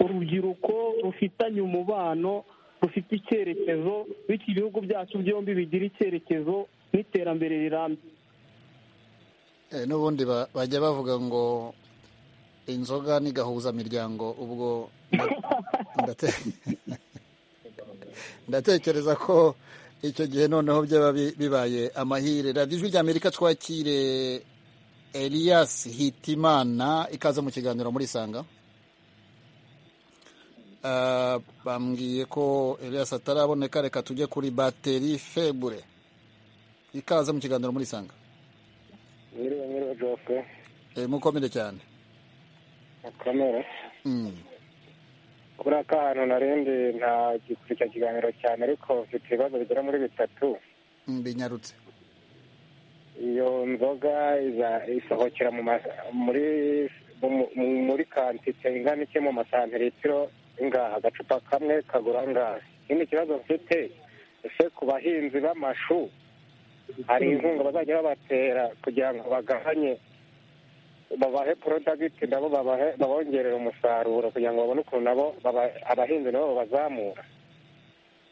urubyiruko rufitanye umubano rufite icyerekezo bityo ibihugu byacu byombi bigira icyerekezo n'iterambere rirambye n'ubundi ba- bajya bavuga ngo inzoga ni gahuzamiryango ubwo ndate- ndatekereza ko icyo gihe noneho byaba bi- bibaye amahire radiyo ijwi ry'amerika twakire elias hitimana ikaze mu kiganiro muri sanga Ah, bambwiye ko elias ataraboneka reka tujye kuri bateri febure ikaze mu kiganiro muri sanga Nyiriwe nyiriwe Jose mukomere cyane mukomere Mm. kuri aka hantu narindi nta gikurikira ikiganiro cyane ariko mfite ibibazo bigera muri bitatu Mm, binyarutse iyo nzoga iza- isohokera mu ma- muri mu- mu- muri kantite ingana iki mu masantiritiro ngaha agacupa kamwe kagura ngaha ikindi kibazo mfite ese ku bahinzi b'amashu hari inkunga bazajya babatera kugira ngo bagabanye babahe porodagiti nabo babahe babongerere umusaruro kugira ngo babone ukuntu nabo baba- abahinzi nabo babazamura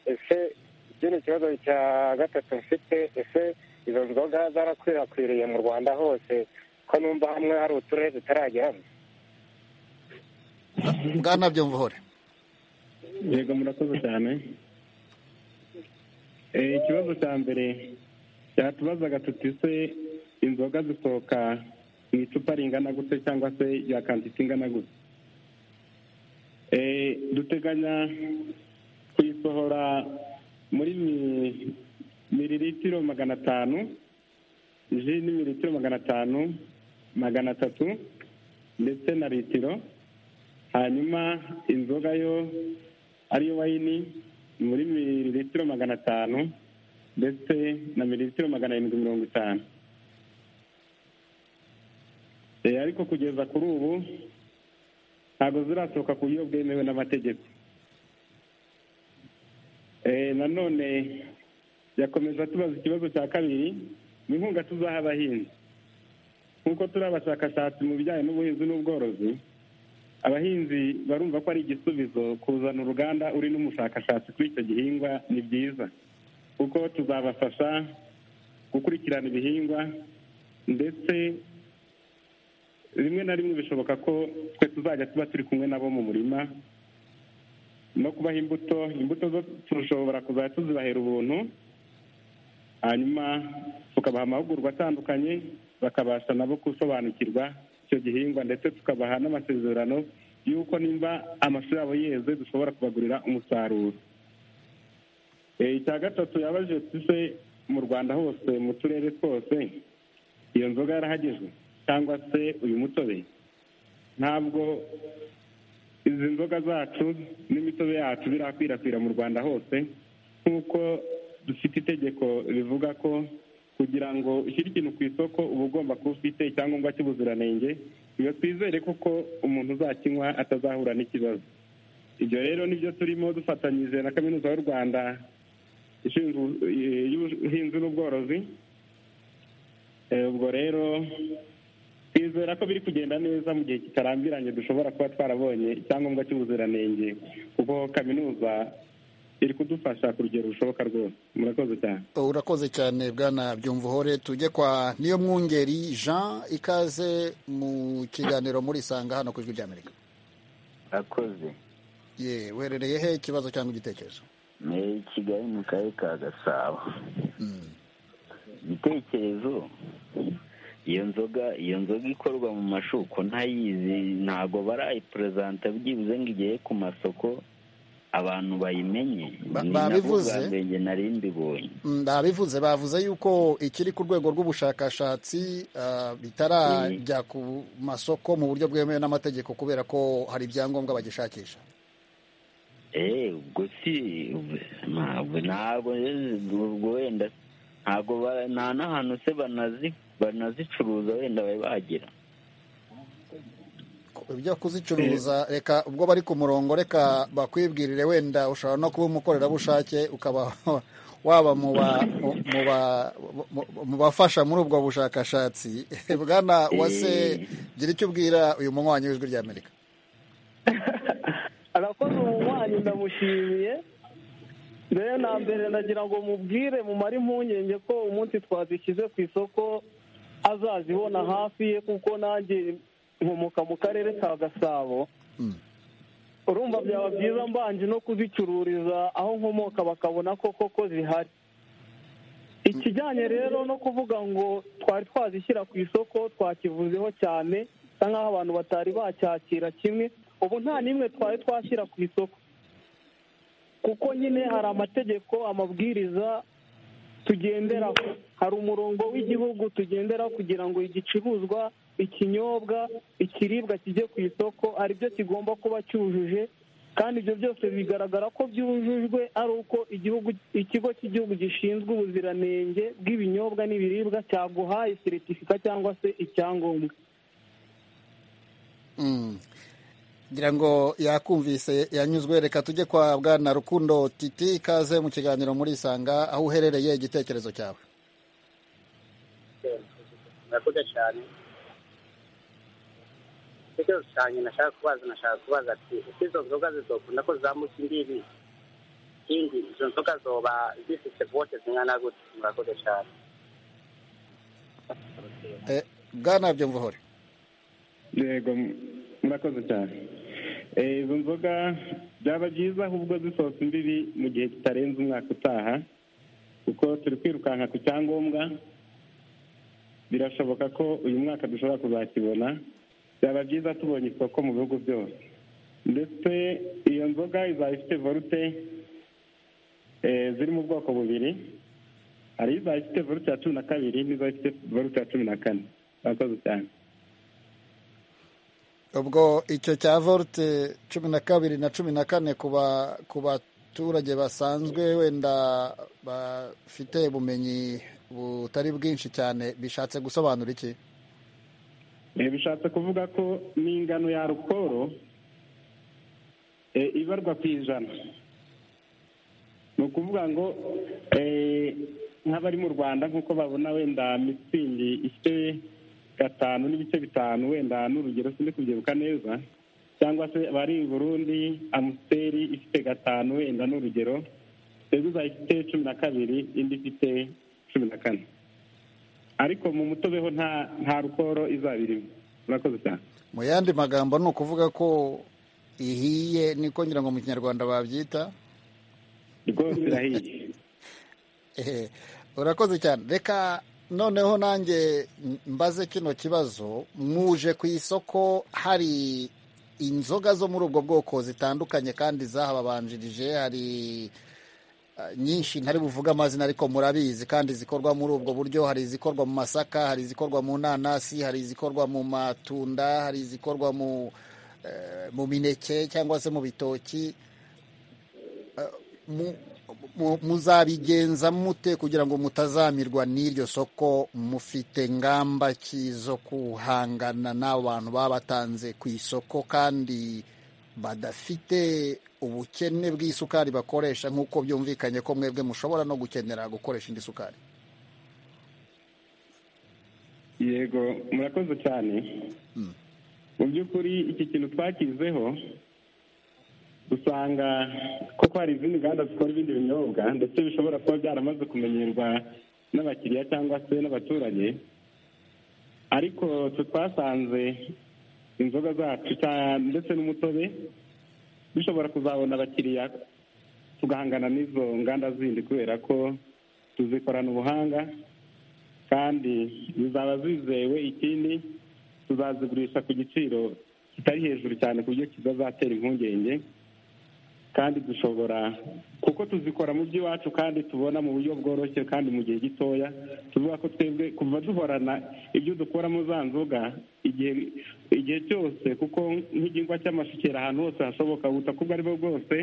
ese ikindi kibazo cya gatatu mfite ese izo nzoga zarakwirakwiriye mu rwanda hose ko numva hamwe hari uturere zitarajyamo ngana byumvuhore yego murakoze cyane Eh, ikibazo cya mbere cyatubazaga tuti se inzoga zisohoka mu icupa ringana gute cyangwa se ya kantite ingana gute Eh, duteganya kuyisohora muri mi- miriritiro magana atanu ji ni miriritiro magana atanu magana atatu ndetse na litiro hanyuma inzoga yo ariyo wayini muri mililitiro magana atanu ndetse na mililitiro magana arindwi mirongo itanu Eh, ariko kugeza kuri ubu ntabwo zirasohoka ku buryo bwemewe n'amategeko Eh, nanone yakomeza tubaza ikibazo cya kabiri ni inkunga tuzaha abahinzi nk'uko turi abashakashatsi mu bijyanye n'ubuhinzi n'ubworozi abahinzi barumva ko ari igisubizo kuzana uruganda uri n'umushakashatsi kuri icyo gihingwa ni byiza kuko tuzabafasha gukurikirana ibihingwa ndetse rimwe na rimwe bishoboka ko twe tuzajya tuba turi kumwe nabo mu murima no kubaha imbuto imbuto zo turashobora kuzajya tuzibahera ubuntu hanyuma tukabaha amahugurwa atandukanye bakabasha nabo gusobanukirwa icyo gihingwa ndetse tukabaha n'amasezerano y'uko nimba amashuri yabo yeze dushobora kubagurira umusaruro Eh, icya gatatu yabajije tuse mu rwanda hose mu turere twose iyo nzoga yarahagijwe cyangwa se uyu mutobe ntabwo izi nzoga zacu n'imitobe yacu birakwirakwira mu rwanda hose nk'uko dufite itegeko rivuga ko kugira ngo ushyire ikintu ku isoko uba ugomba kuba ufite icyangombwa cy'ubuziranenge iyo twizere kuko umuntu uzakinywa atazahura n'ikibazo ibyo rero nibyo turimo dufatanyije na kaminuza y'u rwanda ishinzwe eh, y'ubuhinzi n'ubworozi Eh, ubwo rero twizera ko biri kugenda neza mu gihe kitarambiranye dushobora kuba twarabonye icyangombwa cy'ubuziranenge kuko kaminuza iri kudufasha ku rugero rushoboka rwose murakoze cyane urakoze cyane bwana byumvuhore tujye kwa niyo mwungeri jean ikaze mu kiganiro muri sanga hano ku ijwi ry'amerika akoze ye uherereye he ikibazo cyangwa igitekerezo ni i kigali mu karere ka gasabo igitekerezo iyo nzoga iyo nzoga ikorwa mu mashuko ntayizi ntabwo barayipurezanta byibuze ngo igere ku masoko abantu bayimenye Ba- ni babivuze? nabwo bwa mbere nari mbibonye Mm, babivuze bavuze yuko ikiri ku rwego rw'ubushakashatsi ah, bitarajya ku masoko mu buryo bwemewe n'amategeko kubera ko hari ibyangombwa bagishakisha eee ubwo si ntabwo ntabwo ubwo wenda ntabwo ba- nta n'ahantu se banazi banazicuruza wenda bari bagera ibyo kuzicuruza reka ubwo bari ku murongo reka bakwibwirire wenda ushobora no kuba umukorerabushake ukaba waba mu ba- mu- mu ba- mu- mu bafasha muri ubwo bushakashatsi bwana wase Eh. gira icyo ubwira uyu munywanyi w'ijwi ry'amerika arakoze umunywanyi ndamushimiye mbere na mbere ndagira ngo mubwire mumare impungenge ko umunsi twazishyize ku isoko azazibona hafi ye kuko nanjye nkomoka mu karere ka gasabo urumva byaba byiza mbanje no kuzicururiza aho nkomoka bakabona ko koko zihari ikijyanye rero no kuvuga ngo twari twazishyira ku isoko twakivuzeho cyane bisa nk'aho abantu batari bacyakira kimwe ubu nta n'imwe twari twashyira ku isoko kuko nyine hari amategeko amabwiriza tugenderaho hari umurongo w'igihugu tugenderaho kugira ngo igicuruzwa ikinyobwa ikiribwa kijye ku isoko ari byo kigomba kuba cyujuje kandi ibyo byose bigaragara ko byujujwe ari uko igihugu ikigo cy'igihugu gishinzwe ubuziranenge bw'ibinyobwa n'ibiribwa cyaguhaye seritifika cyangwa se icyangombwa Mm. ngira ngo yakumvise yanyuzwe reka tujye kwa bwana rukundo titi ikaze mu kiganiro muri isanga aho uherereye igitekerezo cyawe murakoze cyane icyo cyane nashaka kubaza nashaka kubaza ati ese izo nzoga zizokunda ko zamuka imbibi ikindi izo nzoga zoba zifite bote zingana gute murakoze cyane Eh, bwana byumvuhore yego m- murakoze cyane Eh, izo nzoga byaba byiza ahubwo zisohotse imbibi mu gihe kitarenze umwaka utaha kuko turi kwirukanka ku cyangombwa birashoboka ko uyu mwaka dushobora kuzakibona byaba byiza tubonye isoko mu bihugu byose ndetse iyo nzoga izaba ifite volute eh, ziri mu bwoko bubiri hari izaba ifite volute ya cumi na kabiri n'izaba ifite volute ya cumi na kane murakoze cyane ubwo icyo cya volte cumi na kabiri na cumi na kane ku ba- ku baturage basanzwe wenda bafite ubumenyi butari bwinshi cyane bishatse gusobanura iki Eh, bishatse kuvuga ko n'ingano ya alukoro eh, ibarwa ku ijana ni ukuvuga ngo eh, nk'abari mu rwanda nk'uko babona wenda mitsingi ifite gatanu n'ibice bitanu wenda n'urugero sindi kubyibuka neza cyangwa se abari i burundi amusiteri ifite gatanu wenda n'urugero sezuza ifite cumi na kabiri indi ifite cumi na kane ariko mu mutobe ho nta nta rukoro izaba irimo murakoze cyane mu yandi magambo ni ukuvuga ko ihiye niko ngira ngo mu kinyarwanda babyita rwose irahiye Ehe, urakoze cyane reka noneho nanjye mbaze kino kibazo muje ku isoko hari inzoga zo muri ubwo bwoko zitandukanye kandi zahababanjirije hari eh, nyinshi ntari buvuga amazina ariko murabizi kandi zikorwa muri ubwo buryo hari izikorwa mu masaka hari izikorwa mu nanasi hari izikorwa mu matunda hari izikorwa mu eh, mu mineke cyangwa se mu bitoki Eh, mu- mu- muzabigenza mute kugira ngo mutazamirwa n'iryo soko mufite ngamba ki zo kuhangana n'abantu baba batanze ku isoko kandi badafite ubukene bw'isukari bakoresha nk'uko byumvikanye ko mwebwe mushobora no gukenera gukoresha indi sukari yego murakoze cyane mu by'ukuri iki kintu twakizeho usanga koko hari izindi nganda zikora ibindi binyobwa ndetse bishobora kuba byaramaze kumenyerwa n'abakiriya cyangwa se n'abaturage ariko twe twasanze inzoga zacu cya- ndetse n'umutobe dushobora kuzabona abakiriya tugahangana n'izo nganda zindi kubera ko tuzikorana ubuhanga kandi zizaba zizewe ikindi tuzazigurisha ku giciro kitari hejuru cyane ku buryo kizazatera impungenge kandi dushobora kuko tuzikora mu by'iwacu kandi tubona mu buryo bworoshye kandi mu gihe gitoya tuvuga ko twebwe kuva duhorana ibyo dukuramo za nzoga igihe igihe cyose kuko nk'igihingwa cy'amashukera ahantu hose hashoboka ubutaka ubwo aribwo bwose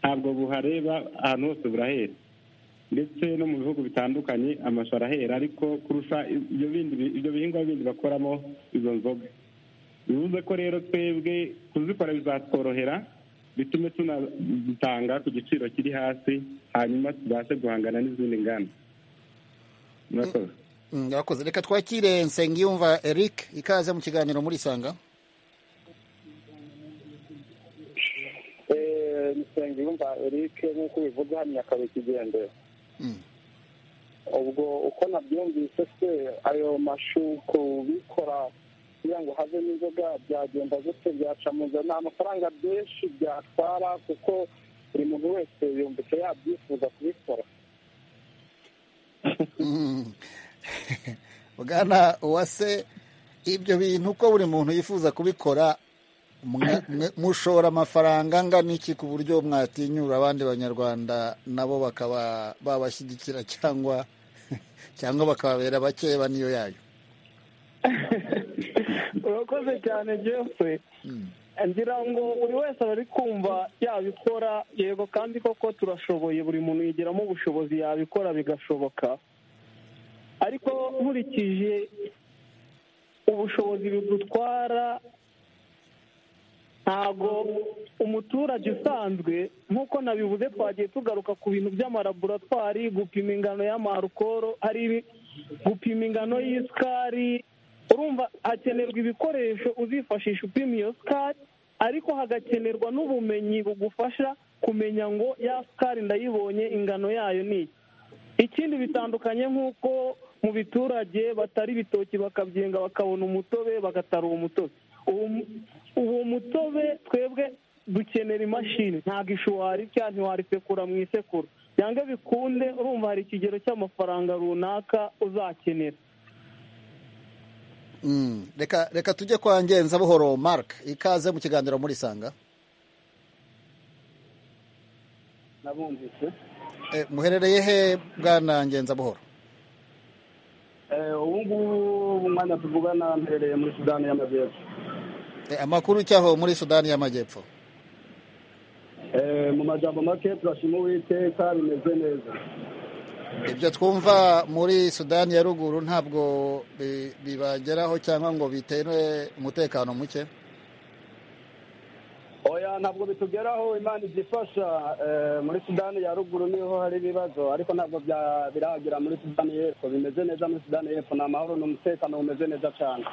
ntabwo buhareba ahantu hose burahera ndetse no mu bihugu bitandukanye amashu arahera ariko kurusha ibyo bindi ibyo bihingwa bindi bakoramo izo nzoga bivuze ko rero twebwe kuzikora bizatworohera bitume tunatanga ku giciro kiri hasi hanyuma tubashe guhangana n'izindi nganda murakoze murakoze reka twakire nsengiyumva eric ikaze mu kiganiro muri isanga nsengiyumva eric nk'uko ubivuga hano nyakabikigende Mm. ubwo uko nabyumvise se ayo mashu kubikora kugira ngo havemo inzoga byagenda gute byaca mu nzira ni amafaranga menshi byatwara kuko buri muntu wese yumvise yabyifuza kubikora Mm. bwana uwase ibyo bintu uko buri muntu yifuza kubikora mwa- mwe- mushora amafaranga angana iki ku buryo mwatinyura abandi banyarwanda nabo bakaba babashyigikira cyangwa cyangwa bakababera bakeba niyo yayo urakoze cyane jefe ngira ngo buri wese aba ari kumva yabikora yego kandi koko turashoboye buri muntu yigiramo ubushobozi yabikora bigashoboka ariko nkurikije ubushobozi bidutwara ntabwo umuturage usanzwe nk'uko nabivuze twagiye tugaruka ku bintu by'amalaboratwari gupima ingano y'amarukoro hari ibi- gupima ingano y'isukari urumva hakenerwa ibikoresho uzifashisha upima iyo sukari ariko hagakenerwa n'ubumenyi bugufasha kumenya ngo ya sukari ndayibonye ingano yayo ni iki ikindi bitandukanye nk'uko mu biturage batari ibitoki bakabyenga bakabona umutobe bagatara uwo mutobe Uwo- uwo mutobe twebwe dukenera imashini ntabwo ishuwari cyangwa ntiwarisekura mu isekuru cyangwa bikunde urumva hari ikigero cy'amafaranga runaka uzakenera Mm. reka reka tujye kwa ngenza buhoro mark ikaze mu kiganiro muri isanga nabumvise Eh, muherereye he bwana ngenza buhoro Eh, ubu ngubu mu mwanya tuvugana mperereye muri sudani y'amajyepfo Eh, amakuru cyaho muri sudani y'amajyepfo Eh, mu majambo make turashima uwiteka bimeze neza ibyo twumva muri sudani ya ruguru ntabwo bi- bibageraho cyangwa ngo bitere umutekano muke oya ntabwo bitugeraho imana igifasha eh, muri sudani ya ruguru niho hari ibibazo ariko ntabwo bya- birahagera muri sudani y'epfo bimeze neza muri sudani y'epfo ni amahoro n'umutekano bumeze neza cyane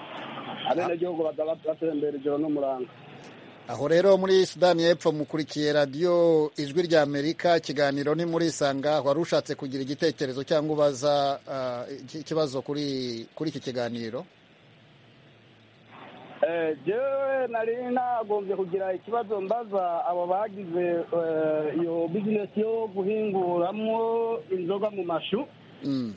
abenegihugu bazaba batembera ijoro n'umuranga aho rero muri sudani y'epfo mukurikiye radiyo ijwi rya amerika ikiganiro ni muri isanga wari ushatse kugira igitekerezo cyangwa ubaza ah, iki- ikibazo kuri kuri iki kiganiro Eh, jewe nari nagombye kugira ikibazo mbaza abo bagize eh, iyo bizinesi yo guhinguramwo inzoga mu mashu Mm.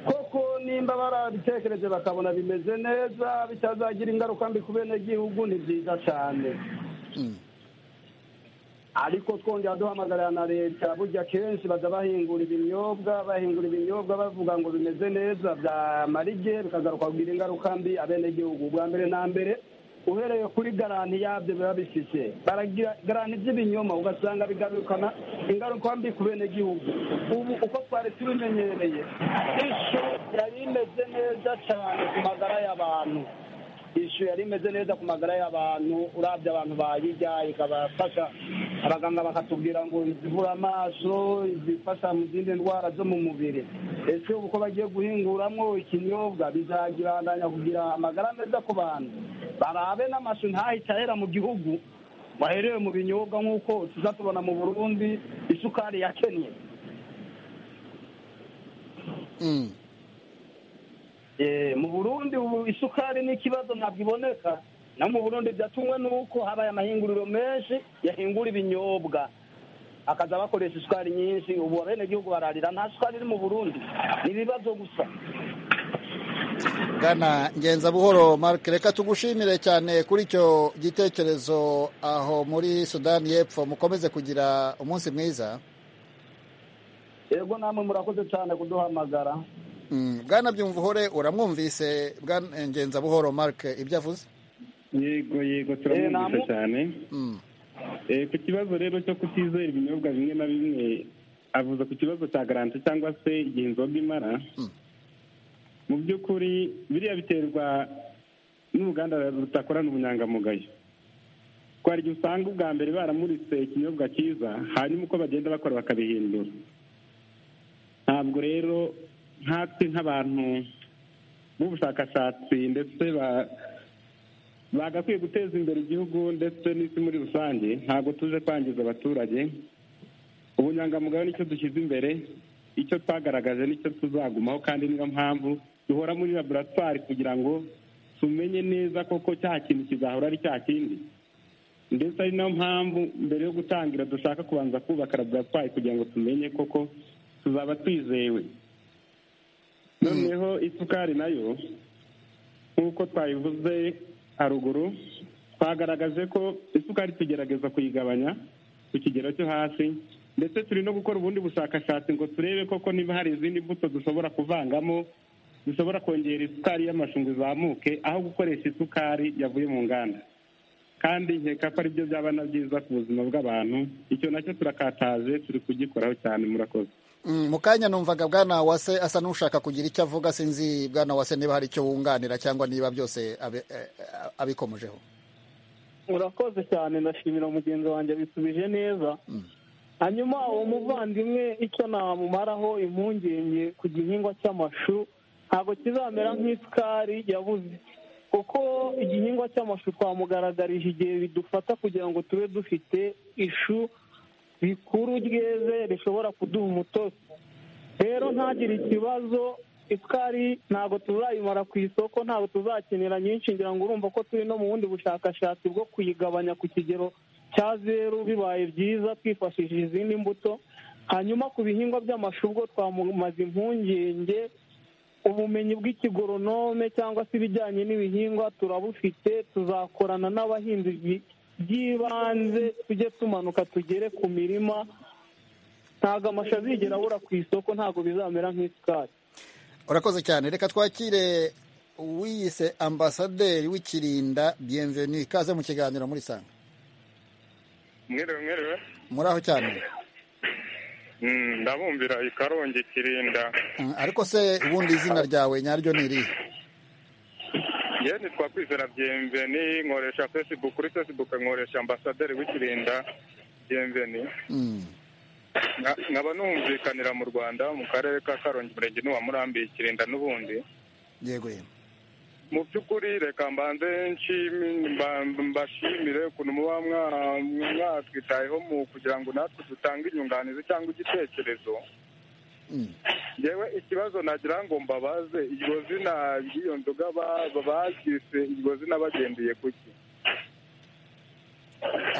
koko nimba barabitekereje bakabona bimeze neza bitazagira ingaruka mbi ku benegihugu ni byiza cyane Mm. ariko twongera duhamagarira na leta burya kenshi baza bahingura ibinyobwa bahingura ibinyobwa bavuga ngo bimeze neza byamara igihe bikagaruka kugira ingaruka mbi abenegihugu bwa mbere na mbere uhereye kuri garanti yabyo biba bifite baragira garanti by'ibinyoma ugasanga bigarukana ingaruka mbi ku benegihugu ubu uko twari tubimenyereye ishu yari imeze neza cyane ku magara y'abantu ishu yari imeze neza ku magara y'abantu urabye abantu bayirya ikabafasha abaganga bakatubwira ngo izivura amaso izifasha mu zindi ndwara zo mu mubiri ese ubu ko bagiye guhinguramwo ikinyobwa bizagirandanya kugira amagara meza ku bantu barabe n'amashu ntahita ahera mu gihugu waherewe mu binyobwa nk'uko tuza tubona mu burundi isukari ya kenya Mm. Eh, mu burundi ubu isukari ni ikibazo ntabwo iboneka no mu burundi byatumwe n'uko habaye amahinguriro menshi yahingura ibinyobwa akaza bakoresha isukari nyinshi ubu abenegihugu bararira nta sukari iri mu burundi ni ibibazo gusa bwana ngenza buhoro marc reka tugushimire cyane kuri icyo gitekerezo aho muri sudani y'epfo mukomeze kugira umunsi mwiza yego namwe murakoze cyane kuduhamagara Mm, bwana byumvuhore uramwumvise bwana ngenza buhoro marc ibyo avuze yego yego turamwumvise cyane Eh, ku kibazo rero cyo kutizera ibinyobwa bimwe na bimwe avuze ku kibazo cya garanti cyangwa se igihe inzoga imara mu by'ukuri biriya biterwa n'uruganda rutakorana ubunyangamugayo ko hari igihe usanga ubwa mbere baramuritse ikinyobwa cyiza hanyuma uko bagenda bakora bakabihindura ntabwo rero nkatwe nk'abantu b'ubushakashatsi ndetse ba- bagakwiye guteza imbere igihugu ndetse n'isi muri rusange ntabwo tuje kwangiza abaturage ubunyangamugayo nicyo dushyize imbere icyo twagaragaje nicyo tuzagumaho kandi niyo mpamvu duhora muri laboratwari kugira ngo tumenye neza koko cya kintu kizahora ari cya kindi ndetse ari nayo mpamvu mbere yo gutangira dushaka kubanza kubaka laboratwari kugira ngo tumenye koko tuzaba twizewe noneho isukari nayo nk'uko twabivuze haruguru twagaragaje ko isukari tugerageza kuyigabanya ku kigero cyo hasi ndetse turi no gukora ubundi bushakashatsi ngo turebe koko niba hari izindi mbuto dushobora kuvangamo zishobora kongera isukari y'amashu ngo izamuke aho gukoresha isukari yavuye mu nganda kandi nkeka ko aribyo byaba na byiza ku buzima bw'abantu icyo nacyo turakataje turi kugikoraho cyane murakoze Mm, mu kanya numvaga bwana wase asa n'ushaka kugira icyo avuga sinzi bwana wase niba hari icyo wunganira cyangwa niba byose abi- eh, eh, abikomojeho urakoze cyane ndashimira mugenzi wanjye abisubije neza hanyuma uwo muvandimwe icyo namumaraho impungenge ku gihingwa cy'amashu ntabwo kizamera nk'isukari yabuze kuko igihingwa cy'amashu twamugaragarije igihe bidufata kugira ngo tube dufite ishu rikuru ryeze rishobora kuduha umutobe rero ntagire ikibazo isukari ntabwo tuzayimara ku isoko ntabwo tuzakenera nyinshi ngira ngo urumva ko turi no mu bundi bushakashatsi bwo kuyigabanya ku kigero cya zeru bibaye byiza twifashishije izindi mbuto hanyuma ku bihingwa by'amashu ubwo twamumaze impungenge ubumenyi bw'ikigoronome cyangwa se ibijyanye n'ibihingwa turabufite tuzakorana n'abahinzi byi- by'ibanze tujye tumanuka tugere ku mirima ntabwo amashu azigera abura ku isoko ntabwo bizamera nk'isukari urakoze cyane reka twakire wiyise ambasaderi w'ikirinda bienvenue ikaze mu kiganiro muri sanga mwerewe mwerewe muri aho cyane Mm, ndabumbira i karongi kirinda Mm, ariko se ubundi izina ryawe nyaryo ni irihe yewe nitwa kwizera byemveni nkoresha facebook kuri facebook nkoresha ambasaderi w'ikirinda byemveni Mm. Nka- nkaba numvikanira mu rwanda mu karere ka karongi murenge n'uwa murambi kirinda n'ubundi yego yego mu by'ukuri reka mbanze nshimi- mba- mbashimire ukuntu muba mwa- mwatwitayeho mu kugira ngo natwe dutange inyunganizi cyangwa igitekerezo yewe ikibazo nagira ngo mbabaze iryo zina ry'iyo nzoga ba- ba- baryise iryo zina bagendeye kuki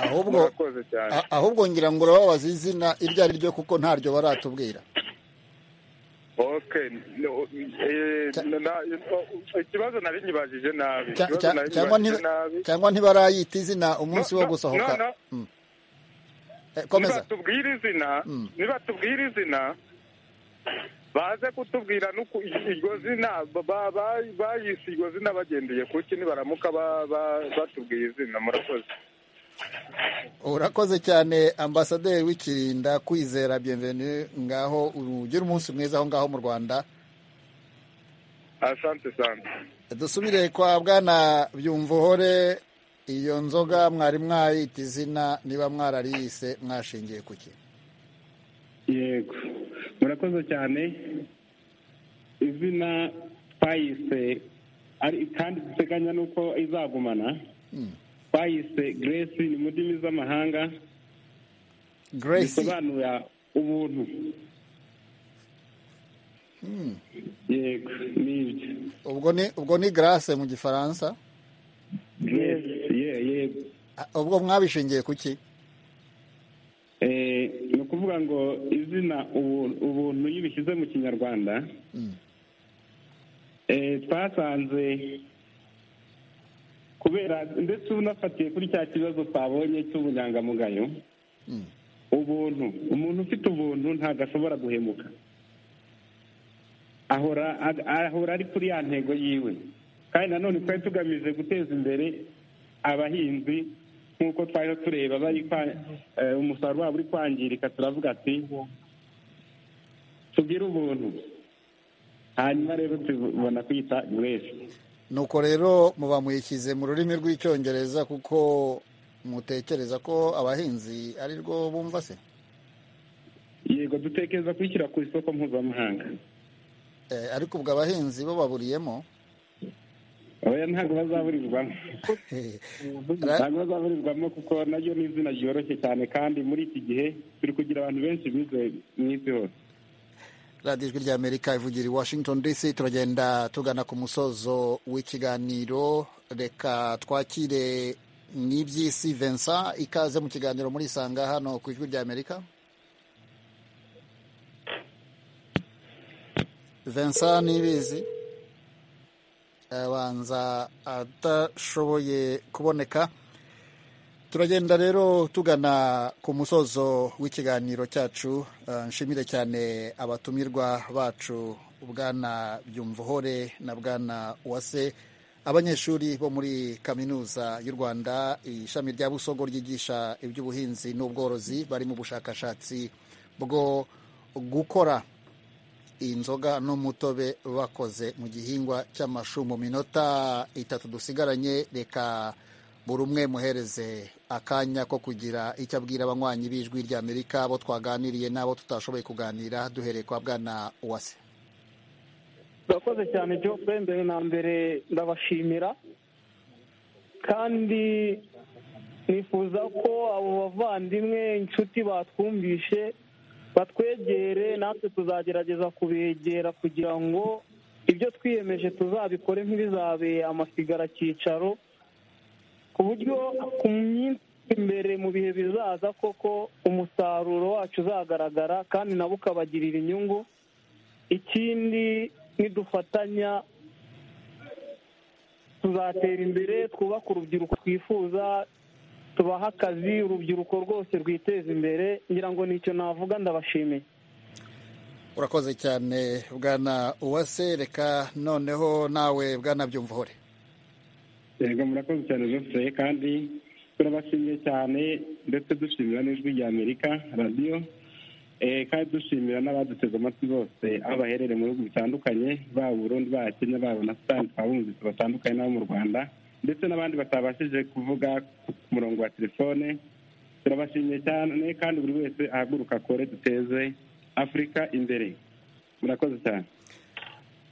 ahubwo murakoze cyane a- ahubwo ngira ngo urababaza izina iryo ari ryo kuko ntaryo baratubwira okay no, eh, na- na- ikibazo nari nyibajije nabi Cya- ikibazo cya- nari cyangwa nti- nyibajije nabi cyangwa ntibarayita izina umunsi wo no, gusohoka no, no. Mm. Eh, komeza nibatubwira izina nibatubwira izina baze kutubwira nuko iryo zina ba- ba- ba- bayise iryo zina bagendeye kuki nibaramuka ba- ba- batubwiye izina murakoze urakoze cyane ambasaderi w'ikirinda kwizera bienvenue ngaho ugira umunsi mwiza aho ngaho mu rwanda asante sana dusubire kwa bwana byumvuhore iyo nzoga mwari mwayita izina niba mwarariyise mwashingiye ku ki yego murakoze cyane izina twayise ari kandi duteganya n'uko izagumana twayise grace ni mu ndimi z'amahanga Grace. bisobanura ubuntu yego nibyo ubwo ni ubwo ni grace mu gifaransa grace ye yego ubwo mwabishingiye ku ki Eh, ni ukuvuga ngo izina ubu- ubuntu iyo ubishyize mu kinyarwanda twasanze kubera ndetse unafatiye kuri cya kibazo twabonye cy'ubunyangamugayo ubuntu umuntu ufite ubuntu ntabwo ashobora guhemuka ahora ari kuri ya ntego yiwe kandi nanone twari tugamije guteza imbere abahinzi nk'uko twariho tureba umusaruro wabo uri kwangirika turavuga ati tugire ubuntu hanyuma rero tubona kwita wese nuko rero muba muyishyize mu rurimi rw'icyongereza kuko mutekereza ko abahinzi ari rwo bumva se yego dutekereza kuyishyira ku isoko mpuzamahanga ariko ubwo abahinzi bo baburiyemo oya ntabwo bazaburirwamo ntabwo bazaburirwamo kuko naryo ni izina ryoroshye cyane kandi muri iki gihe turi kugira abantu benshi bize mu isi hose radiyo ijwi rya amerika ivugira i washington dc turagenda tugana ku musozo w'ikiganiro reka twakire n'iby'isi vincent ikaze mu kiganiro muri isanga hano ku ijwi rya amerika vincent nibizi abanza adashoboye kuboneka turagenda rero tugana ku musozo w'ikiganiro cyacu nshimire cyane abatumirwa bacu bwana byumvuhore na bwana uwase abanyeshuri bo muri kaminuza y'u rwanda ishami rya busogo ryigisha iby'ubuhinzi n'ubworozi bari mu bushakashatsi bwo gukora inzoga n'umutobe bakoze mu gihingwa cy'amashu mu minota itatu dusigaranye reka buri umwe muhereze akanya ko kugira icyo abwira abanywanyi b'ijwi ry'amerika abo twaganiriye n'abo tutashoboye kuganira duhereye kwa bwana uwase urakoze cyane jopwe mbere na mbere ndabashimira kandi nifuza ko abo bavandimwe inshuti batwumvishe batwegere natwe tuzagerageza kubegera kugira ngo ibyo twiyemeje tuzabikore nk'ibizabe amasigara cyicaro ku buryo ku minsi imbere mu bihe bizaza koko umusaruro wacu uzagaragara kandi nabo ukabagirira inyungu ikindi nidufatanya tuzatera imbere twubake urubyiruko twifuza tubaha akazi urubyiruko rwose rwiteza imbere ngira ngo nicyo navuga ndabashimiye urakoze cyane bwana uwase reka noneho nawe bwana byumvuhore yego murakoze cyane zose kandi turabashimiye cyane ndetse dushimira n'ijwi rya amerika radiyo kandi dushimira n'abaduteze amatwi bose aho baherereye mu bihugu bitandukanye baba Burundi baba Kenya baba na sitani twabumvise batandukanye n'abo mu rwanda ndetse n'abandi batabashije kuvuga ku murongo wa telefone turabashimiye cyane kandi buri wese ahaguruka akore duteze afurika imbere murakoze cyane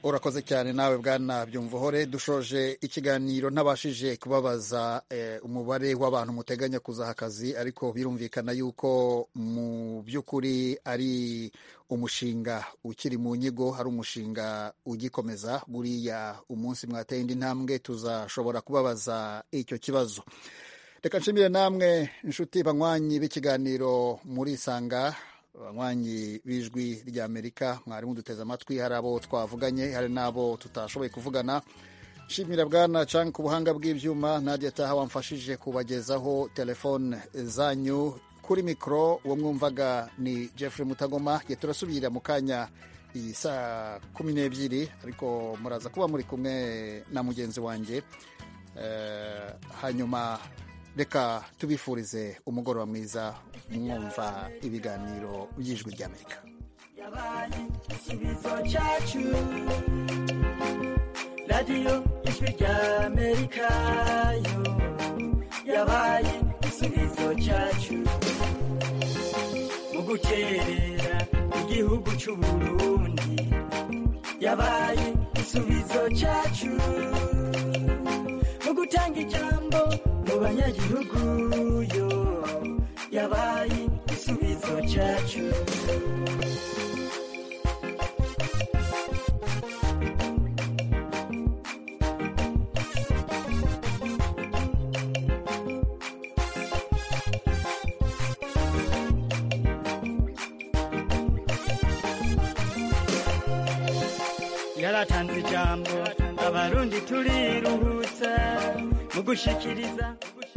urakoze cyane nawe bwana byumvuhore dushoje ikiganiro ntabashije kubabaza umubare w'abantu muteganya kuzaha akazi ariko birumvikana yuko mu by'ukuri ari umushinga ukiri mu nyigo hari umushinga ugikomeza buriya umunsi mwateye indi ntambwe tuzashobora kubabaza icyo kibazo reka nshimire namwe inshuti banywanyi b'ikiganiro muri isanga abanywanyi b'ijwi ry'amerika mwarimu duteze amatwi hari abo twavuganye hari n'abo tutashoboye kuvugana nshimira bwana canke ku buhanga bw'ibyuma ntajya ataha wamfashije kubagezaho telefone zanyu kuri mikoro uwo mwumvaga ni jeffrey mutagoma ye turasubirira mu kanya iyi saa kumi n'ebyiri ariko muraza kuba muri kumwe na mugenzi wanjye hanyuma reka tubifurize umugoroba mwiza mwumva ibiganiro by'ijwi ry'amerika radiyo ijwi ry'amerika yo yabaye igisubizo cyacu mu gukerera igihugu cy'u burundi yabaye igisubizo cyacu mu gutanga ijambo mu banyagihugu yo yabaye igisubizo cyacu yaratanze ijambo abarundi turiruhutsa mu gushikiriza